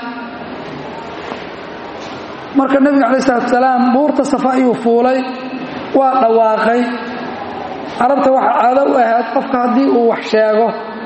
marka nebiga calayi salatu salaam buurta safa ayuu fuulay waa dhawaaqay carabta waxaa caado u ahayd qofka haddii uu wax sheego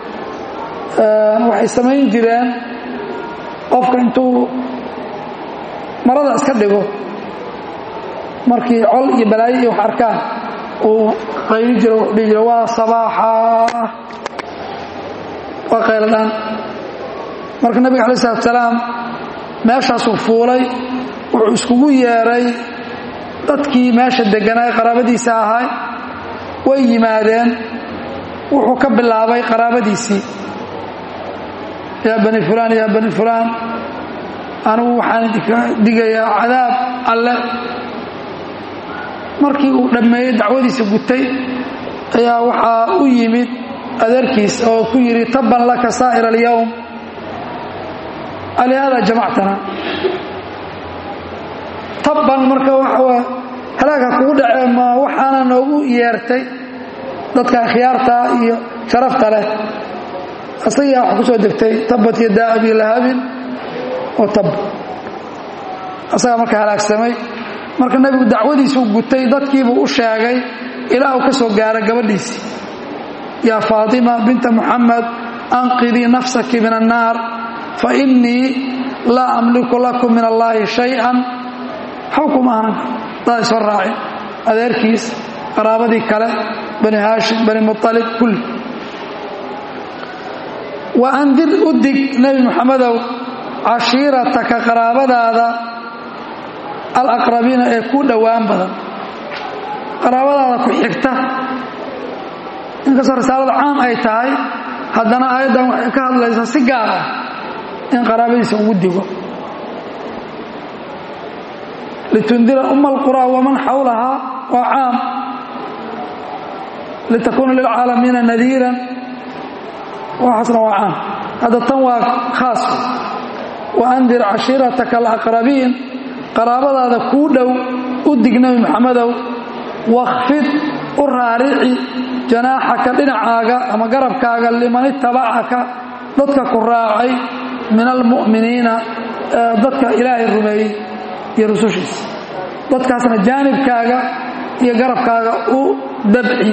waxay samayn jireen qofka intuu marada iska dhigo markii col iyo balaayo iyo wax arkaan uu qayli jiro wuxuu dhihi jira waa sabaaxa waa qayladhaan marka nebiga calayi salatu salaam meeshaasuu fuulay wuxuu iskugu yeeray dadkii meesha degganaa qaraabadiisa ahay way yimaadeen wuxuu ka bilaabay qaraabadiisii yaa bani fulaan yaa bani fulaan anigu waxaan idinka digayaa cadaab alle markii uu dhammeeyey dacwadiisa gutay ayaa waxaa u yimid adeerkiis oo ku yidhi tabban laka saa'ir alyowm alihaada jamactana tabban marka waxaa halaagha kugu dhacee ma waxaana noogu yeertay dadka akhyaartaa iyo sharafta leh asagaa wax ku soo degtay tabbat yadaa abi lahabin oo tab asagaa marka halaagsamay marka nebigu dacwadiisuu gutay dadkiibuu u sheegay ilaa uu ka soo gaara gabadhiisii yaa faatima binta muxamed anqidii nafsaki min annaar fa innii laa amliku lakum min allaahi shay-an xawkum ahnan daday soo raacin adeerkiis qaraabadii kale bani haashim bani mualib kulli wa andir u dig nebi moxamedow cashiirataka qaraabadaada alaqrabiina ee ku dhowaan badan qaraabadaada ku xigta inkastoo risaalada caam ay tahay haddana aayaddan waxay ka hadlaysaa si gaar ah in qaraabadiisa ugu digo litundira uma alqura waman xawlahaa waa caam litakuuna lilcaalamiina nadiiran waxaasna waa caam hadda tan waa khaas wa andir cashiirataka alaqrabiin qaraabadaada kuu dhow u dig nebi moxamedow wakhfid u raarici janaaxaka dhinacaaga ama garabkaaga liman itabacaka dadka ku raacay min almu'miniina dadka ilaahay rumeeyey iyo rusushiisa dadkaasna jaanibkaaga iyo garabkaaga u dabci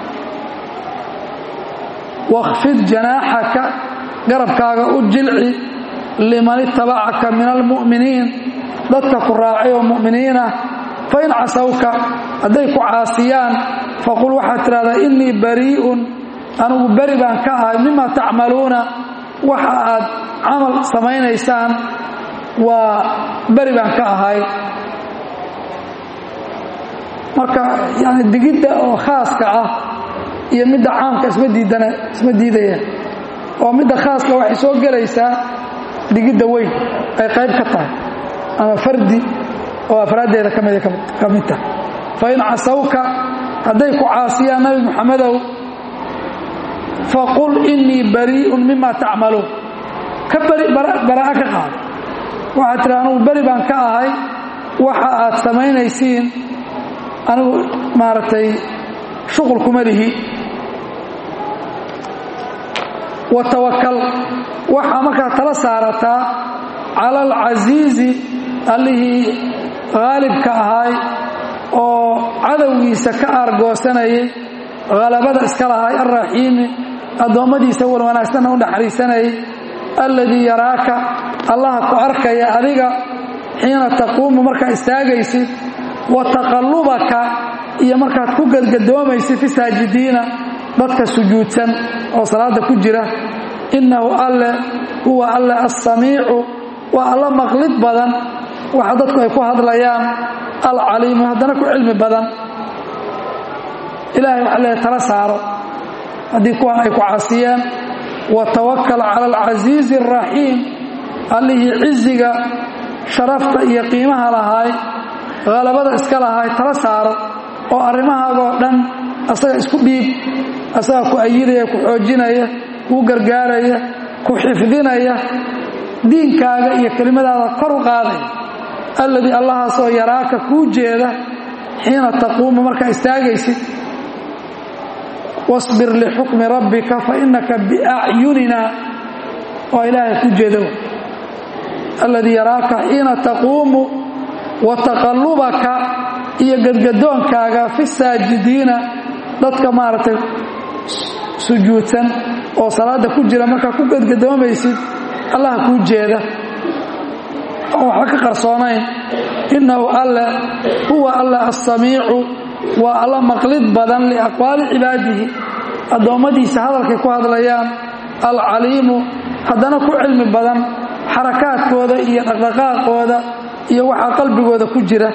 wakhfid janaaxaka garabkaaga u jilci liman itabacaka min almu'miniin dadka ku raacay oo mu'miniin ah fain casawka hadday ku caasiyaan faqul waxaad tidhahdaa innii barii'un anigu beri baan ka ahay mima tacmaluuna waxa aad camal samaynaysaan waa beri baan ka ahay marka yani digidda oo khaaska ah iyo midda caamka isma diidana isma diidayaan oo midda khaaska waxay soo gelaysaa digidda weyn ay qayb ka tahay ama fardi oo afraaddeeda ka mida ka mid tahay fain casawka hadday ku caasiyaan nabi moxamedow faqul innii barii'un mima tacmaluun ka beri baraa'a ka qaado waxaad tidhi anugu beri baan ka ahay waxa aad samaynaysiin anigu maaragtay shuqul kuma lihi wa tawakal waxaa markaa tala saarataa cala alcasiizi allihii haalibka ahaay oo cadowgiisa ka aargoosanayay halabada iska lahay alraxiimi addoommadiisa wan wanaagsanna u naxariisanayay alladii yaraaka allaha ku arkaya adiga xiina taquumu markaa istaagaysid wa taqallubaka iyo markaad ku gadgadoomaysid fi saajidiina dadka sujuudsan oo salaada ku jira innahu alle huwa alle assamiicu waa alla maqlid badan waxa dadku ay ku hadlayaan alcaliimu haddana ku cilmi badan ilahay waxa leeya tala saaro haddii kuwan ay ku caasiyeen watawakal cala alcasiizi alraxiim allihii ciziga sharafta iyo qiimaha lahaay halabada iska lahaay tala saaro oo arrimahaagoo dhan asaga isku dhiib asaga ku ayidaya ku xoojinaya kuu gargaaraya ku xifdinaya diinkaaga iyo kelimadaada kor u qaadaya alladii allahaasoo yaraaka kuu jeeda xiina taquumu markaa istaagaysid wasbir lixukmi rabbika fa innaka biacyunina waa ilaahay ku jeeda alladii yaraaka xiina taquumu wa taqallubaka iyo gadgadoonkaaga fi saajidiina dadka maaragtay sujuudsan oo salaada ku jira markaa ku gadgadoomaysid allaha kuu jeeda oo waxba ka qarsoonayn innahu alle huwa alle assamiicu waa alla maqlid badan liaqwaali cibaadihi addoommadiisa hadalkay ku hadlayaan alcaliimu haddana ku cilmi badan xarakaadkooda iyo dhaqdhaqaaqooda iyo waxaa qalbigooda ku jira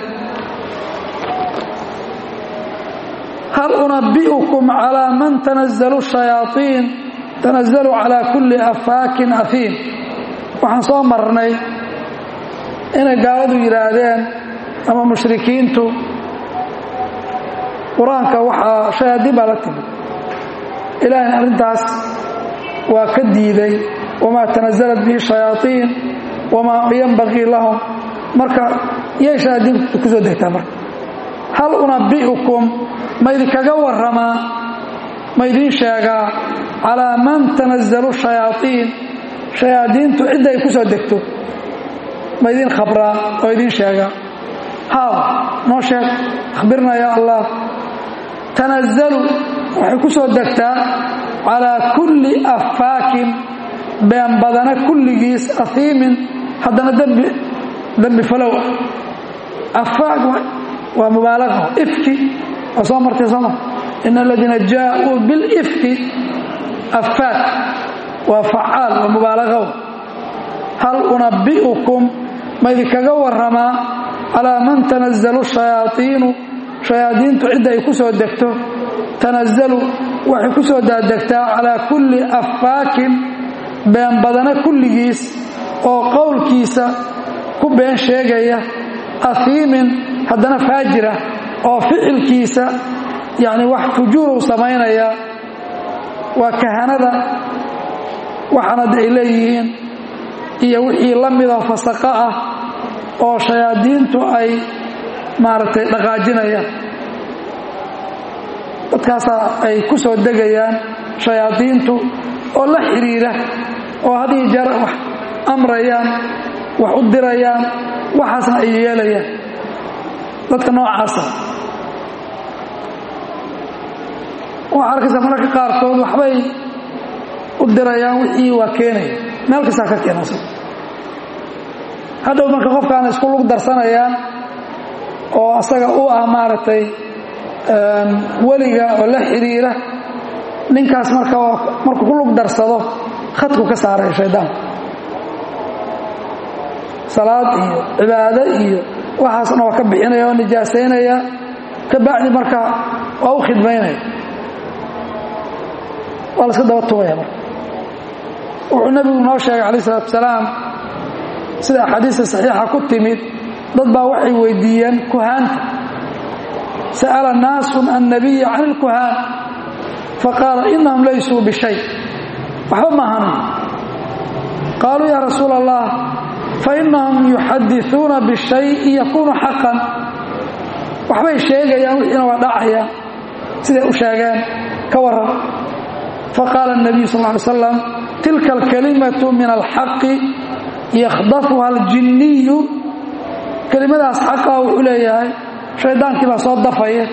hal unabbi'ukum calaa man tanazzalu shayaaiin tanazzalu calaa kulli afaakin afiim waxaan soo marnay inay gaaladu yidhaahdeen ama mushrikiintu qur-aanka waxaa shayaadiin baa la timi ilaahina arrintaas waa ka diiday wamaa tanazalat bihi shayaaiin wamaa yanbaqii lahum marka yay shayaadiintu ku soo degtaa marka hal unabbi'ukum ma idinkaga warramaa ma idiin sheegaa calaa man tanazzalu shayaaiin shayaadiintu cidda ay ku soo degto ma idiin khabraa oo idiin sheegaa haaw noo sheeg akhbirna yaa allah tanazzalu waxay ku soo degtaa calaa kulli affaakin been badana kulligiis ahiimin haddana dembi dembi falow afaak waa mubaalaqa ifki waa soo martay sooma in aladiina jaaءuu bilifki afaak waa facaal waa mubaalaqow hal unabbi'ukum ma idinkaga warramaa calaa man tanazzalu shayaaiinu shayaadiintu cidda ay ku soo degto tanazzalu waxay ku soo daadegtaa calaa kulli affaakin been badana kulligiis oo qowlkiisa ku been sheegaya ahiimin haddana faajira oo ficilkiisa yacni wax fujuuruu samaynaya waa kahanada waxaanad ay leeyihiin iyo wixii la midoo fasaqo ah oo shayaadiintu ay maaragtay dhaqaajinayaan dadkaasaa ay ku soo degayaan shayaadiintu oo la xidhiira oo hadii jeer wax amrayaan wax u dirayaan waxaasna ay yeelayaan dadka noocaasa waxaa arkaysa mararka qaarkood waxbay u dirayaan wixii waa keenaya meel kastaa ka keenasa hadhow marka qofkaana isku lug darsanayaan oo asaga u ah maaragtay weliga oo la xidhiira ninkaas marka markuu ku lug darsado khadku ka saaraya shaydaanku salaad iyo cibaado iyo waxaasna waa ka bixinaya oo nijaasaynaya ka bacdi marka waa u khidmaynaya waa la iska daba tugaya marka wuxuu nebigu noo sheegay calayh isalaatu wasalaam sida axaadiista saxiixa ku timid dad baa waxay weydiiyeen kuhaanta sa'ala naasun annabiya can ilkuhaan faqaala inahum laysuu bishay waxba maahanin qaaluu yaa rasuula allah fainahum yuxadisuuna bishayi yakuunu xaqan waxbay sheegayaan wixiina waa dhacayaan siday u sheegeen ka waran faqaala الnabiyu sal ly slam tilka alkalimatu min alxaqi yakhdafuha aljinniyu kelimadaas xaqaa wuxuu leeyahay shaydaankii baa soo dafaya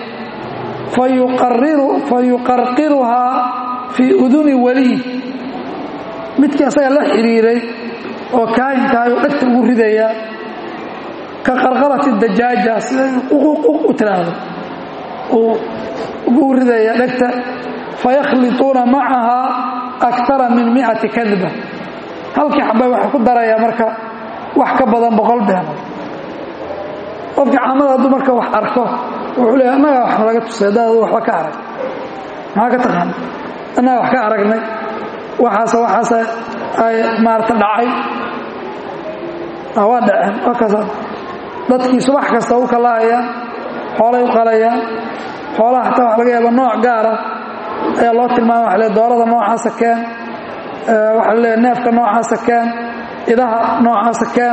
fayuqarqiruhaa fii uduni waliy midkii asaga la xiriiray oo kaahinkaayuu dhegta ugu ridayaa ka qarqarati dajaaja siday u tiraahdo uu ugu ridaya dhegta fayakhliطuuna macahaa akara min miati kadba halkii xabay waxay ku darayaa marka wax ka badan boqol beenood qofkii caamada hadduu marka wax arko wuxuu leeya annagaa wax nalaga tusay haddaad waxba ka arag maxaa ka taqaana annagaa wax ka aragnay waxaase waxaase ay maarata dhacay waa dhaceen waa kaasa dadkii subax kasta u kalahayaan xoolay u qalayaan xoolaha xataa waxa laga yaaba nooc gaara ayaa loo tilmaama waxa le doorada noocaasa keen waxaa la leeya neefka noocaasa keen idaha noocaasa keen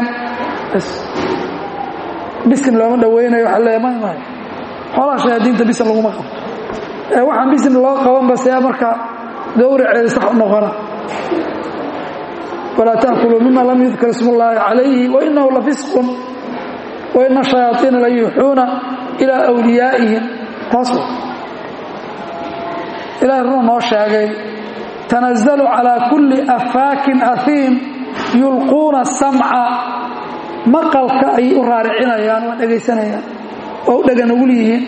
bisin looma dhawaynayo waxa leeya may may xoolaha shayaadiinta bisin laguma qabo waxaan bisin loo qabanba see marka gawraceeda sax u noqona walaa taakuluu mima lam yudkar ismu ullaahi calayhi wainahu lafisqun waina shayaaiina la yuuxuuna ilaa wliyaa'ihim taas ilahay runa noo sheegay tanazalu calaa kulli afaakin ahiim yulquuna samca maqalka ayay u raaricinayaan waa dhegaysanayaan oo u dhegan ugul yihiin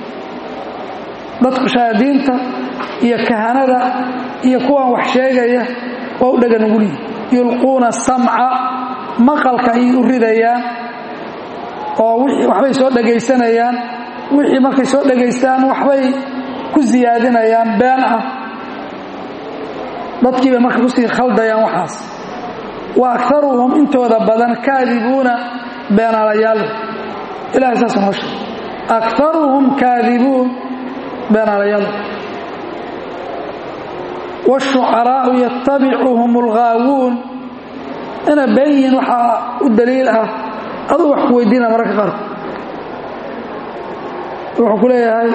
dadku shayaadiinta iyo kahanada iyo kuwan wax sheegaya waa u dhegan ugul yihiin yulquuna samca maqalka ayay u ridayaan oo waxbay soo dhegaysanayaan wixii markay soo dhegaystaan waxbay ku siyaadinayaan been ah dadkii bay marka kusii khaldayaan waxaas wa akaruhum intooda badan kaadibuuna beenaalayaal ilahay saasa noo sheeg akaruhum kaadibuun beenaalayaal wاshucaraau yatabicuhum اlgaawuun inay been yihiin waxaa u daliil ah aduu wax ku weydiina mararka qaarkood wuxuu ku leeyahay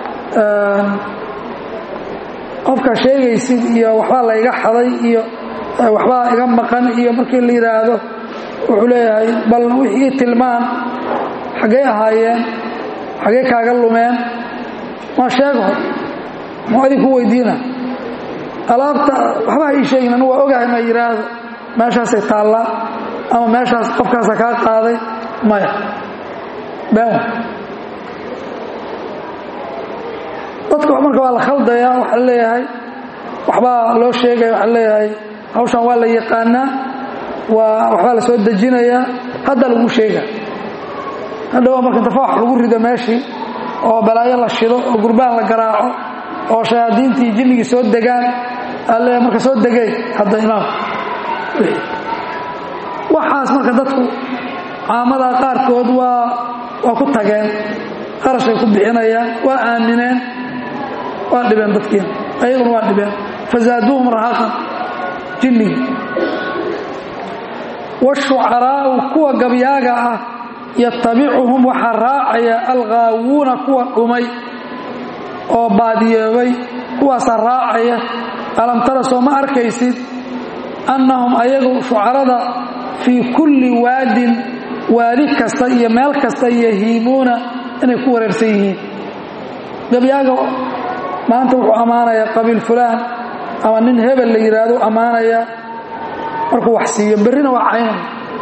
qofka sheegaysid iyo waxbaa layga xaday iyo waxbaa iga maqan iyo markii la yidhaahdo wuxuu leeyahay bal wixii tilmaan xaggay ahaayeen xaggay kaaga lumeen ma sheego muxuu adin ku weydiina alaabta waxbaa ii sheegin anu waa ogahay ma yidhaahdo meeshaasay taallaa ama meeshaas qofkaasa kaa qaaday maya been dadka marka waa la khaldayaa waxaa leeyahay waxbaa loo sheegaya waxaa leeyahay hawshan waa la yaqaanaa waa waxbaa la soo dejinayaa hadda lagu sheega hadhowa marka tafaax lagu rido meeshii oo balaayo la shido oo gurbaan la garaaco oo shayaadiintii jinnigii soo degaan alle marka soo degay hadda imaam waxaas marka dadku caamada qaarkood waa waa ku tageen qarashay ku bixinayaan waa aamineen waa dhibeen dadkiina ayaguna waa dhibeen fazaaduuhum rahaqan jinnigi washucaraa'u kuwa gabyaaga ah yatabicuhum waxaa raacaya alghaawuuna kuwa dhumay oo baadiyoobay kuwaasaa raacaya alam tara soo ma arkaysid annahum ayagu shucarada fii kulli waadin waadi kasta iyo meel kasta yahiimuuna inay ku wareersan yihiin gabyaaga maanta wuxuu ammaanayaa qabiil fulaan ama nin hebel la yidhaahdo ammaanayaa markuu wax siiyo berrina waa caynaya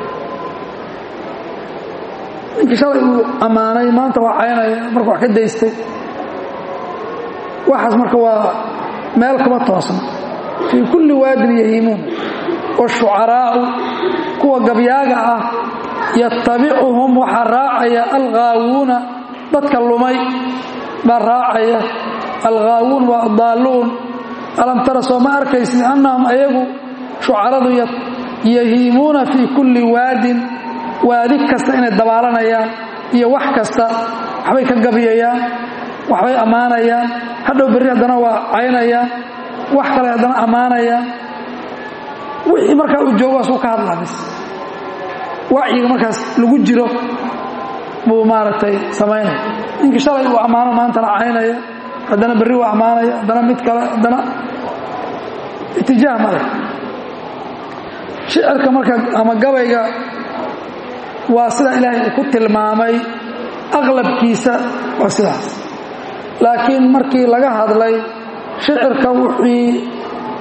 ninkii shalay uu ammaanay maanta waa caynaya markuu wax ka daystay waxaas marka waa meel kuma toosna fii kulli waadin yahiimuun washucaraa'u kuwa gabyaaga ah yatabicuhum waxaa raacaya alghaawuuna dadka lumay baa raacaya alghaawuun waa adaalluun alam tara soo ma arkaysid annahum ayagu shucaradu yahiimuuna fii kulli waadin waadi kasta inay dabaalanayaan iyo wax kasta waxbay ka gabyayaan waxbay ammaanayaan hadhow berri haddana waa caynayaan wax kale haddana ammaanayaan wixii markaa uu joogaas uu ka hadlaa bis wacyiga markaas lagu jiro buu maaragtay samaynaya ninkii shalay uu ammaano maantana caynaya haddana berri uu ammaanaya haddana mid kale haddana itijaah male shicirka marka ama gabayga waa sida ilaahay uu ku tilmaamay aqlabkiisa waa sidaas laakiin markii laga hadlay shicirka wixii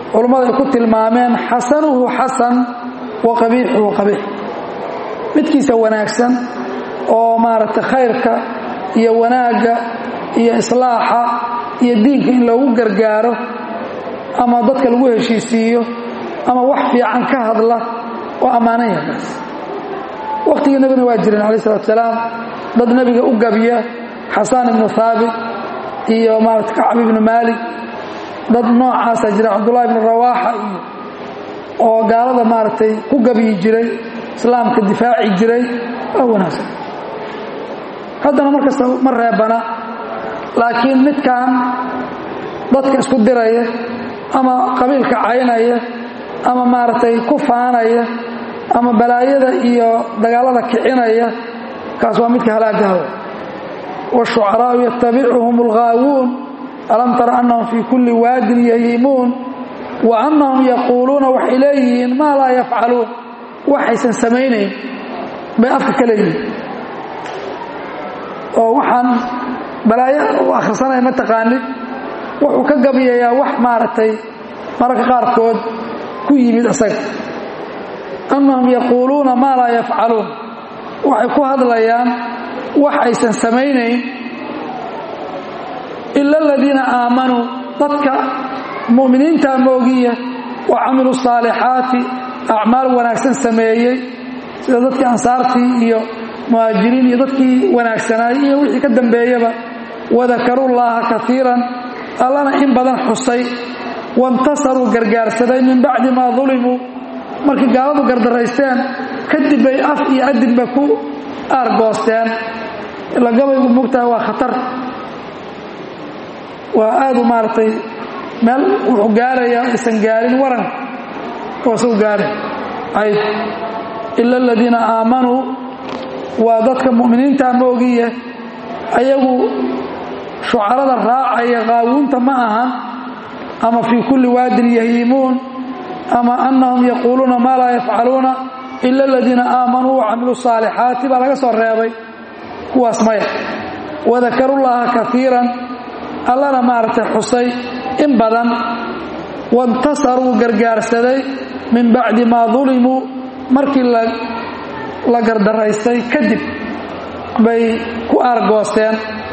culummadu ay ku tilmaameen xasanuhu xasan wa qabiixuhu qabiix midkiisa wanaagsan oo maaragtay khayrka iyo wanaagga iyo islaaxa iyo diinka in loogu gargaaro ama dadka lagu heshiisiiyo ama wax fiican ka hadla oo ammaanan yahaas wakhtigii nebigana waa jireen calayi salatu salaam dad nebiga u gabiya xasaan ibnu haabit iyo maarata kacab ibnu maalik dad noocaasa jira cabdullahi ibnu rawaaxa iyo oo gaalada maaragtay ku gabiyi jiray islaamka difaaci jiray waa wanaagsan haddana markasta ma reebana laakiin midkan dadka isku diraya ama qabiilka caynaya ama maaragtay ku faanaya ama balaayada iyo dagaalada kicinaya kaas waa midka halaagaada washucaraau yatabicuhum alghaawuun alam tara annahum fii kulli waadin yahiimuun wa annahum yaquuluuna waxay leeyihiin maa laa yafcaluun waxaysan samaynayn bay afka ka leeyihiin oo waxaan balaayo u akhrisanaya ma taqaanid wuxuu ka gabiyayaa wax maaragtay mararka qaarkood ku yimid isaga annahum yaquuluuna maa laa yafcaluun waxay ku hadlayaan wax aysan samaynayn ila aladiina aamanuu dadka mu'miniinta moogiya wa camiluu saalixaati acmaal wanaagsan sameeyey sida dadkii ansaartii iyo muhaajiriin iyo dadkii wanaagsanaayey iyo wixii ka dambeeyaba wadakaruu llaaha kaiiran allana in badan xusay waintasaruu gargaarsaday min bacdi maa dulimuu markii gaaladu gardaraysteen kadib bay af iyo adinba ku aargoosteen ila gabaygu mugtaha waa khatar waa aadu maaragtay meel wuxuu gaarayaa aysan gaarin waranka waasuu gaaray ayb ila aladiina aamanuu waa dadka mu'miniinta moogiye ayagu shucarada raacaya qaawuunta ma ahan ama fii kulli waadin yahiimuun ama annahum yaquuluuna maa laa yafcaluuna ila aladiina aamanuu wacamiluu saalixaati baa laga soo reebay kuwaas maya wadakarullaaha kaiiran allana maaragtay xusay in badan waintasaruu gargaarsaday min bacdi maa dulimuu markii la gardaraystay kadib bay ku aargoosteen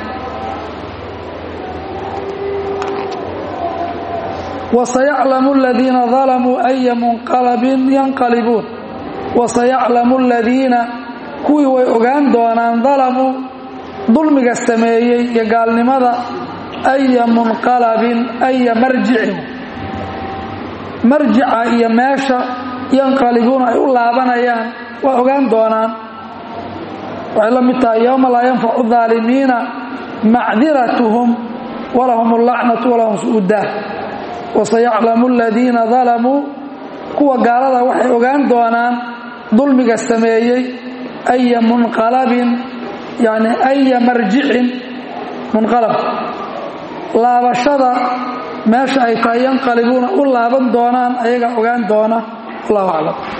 wasayaclamu aladiina dalamuu aya munqalabin yanqalibuun wasayaclamu aladiina kuwii way ogaan doonaan dalamuu dulmiga sameeyey iyo gaalnimada aya munqalabin aya marjicin marjica iyo meesha yanqalibuuna ay u laabanayaan waa ogaan doonaan waxay la mid tahay yowma laa yanfacu daalimiina macdiratuhum walahum allacnatu walahum su'udaah wasayaclamu aladiina dalamuu kuwa gaalada waxay ogaan doonaan dulmiga sameeyey aya munqalabin yani aya marjicin munqalab laabashada meesha ay tahay yanqalibuuna u laaban doonaan ayaga ogaan doona wallahu aclam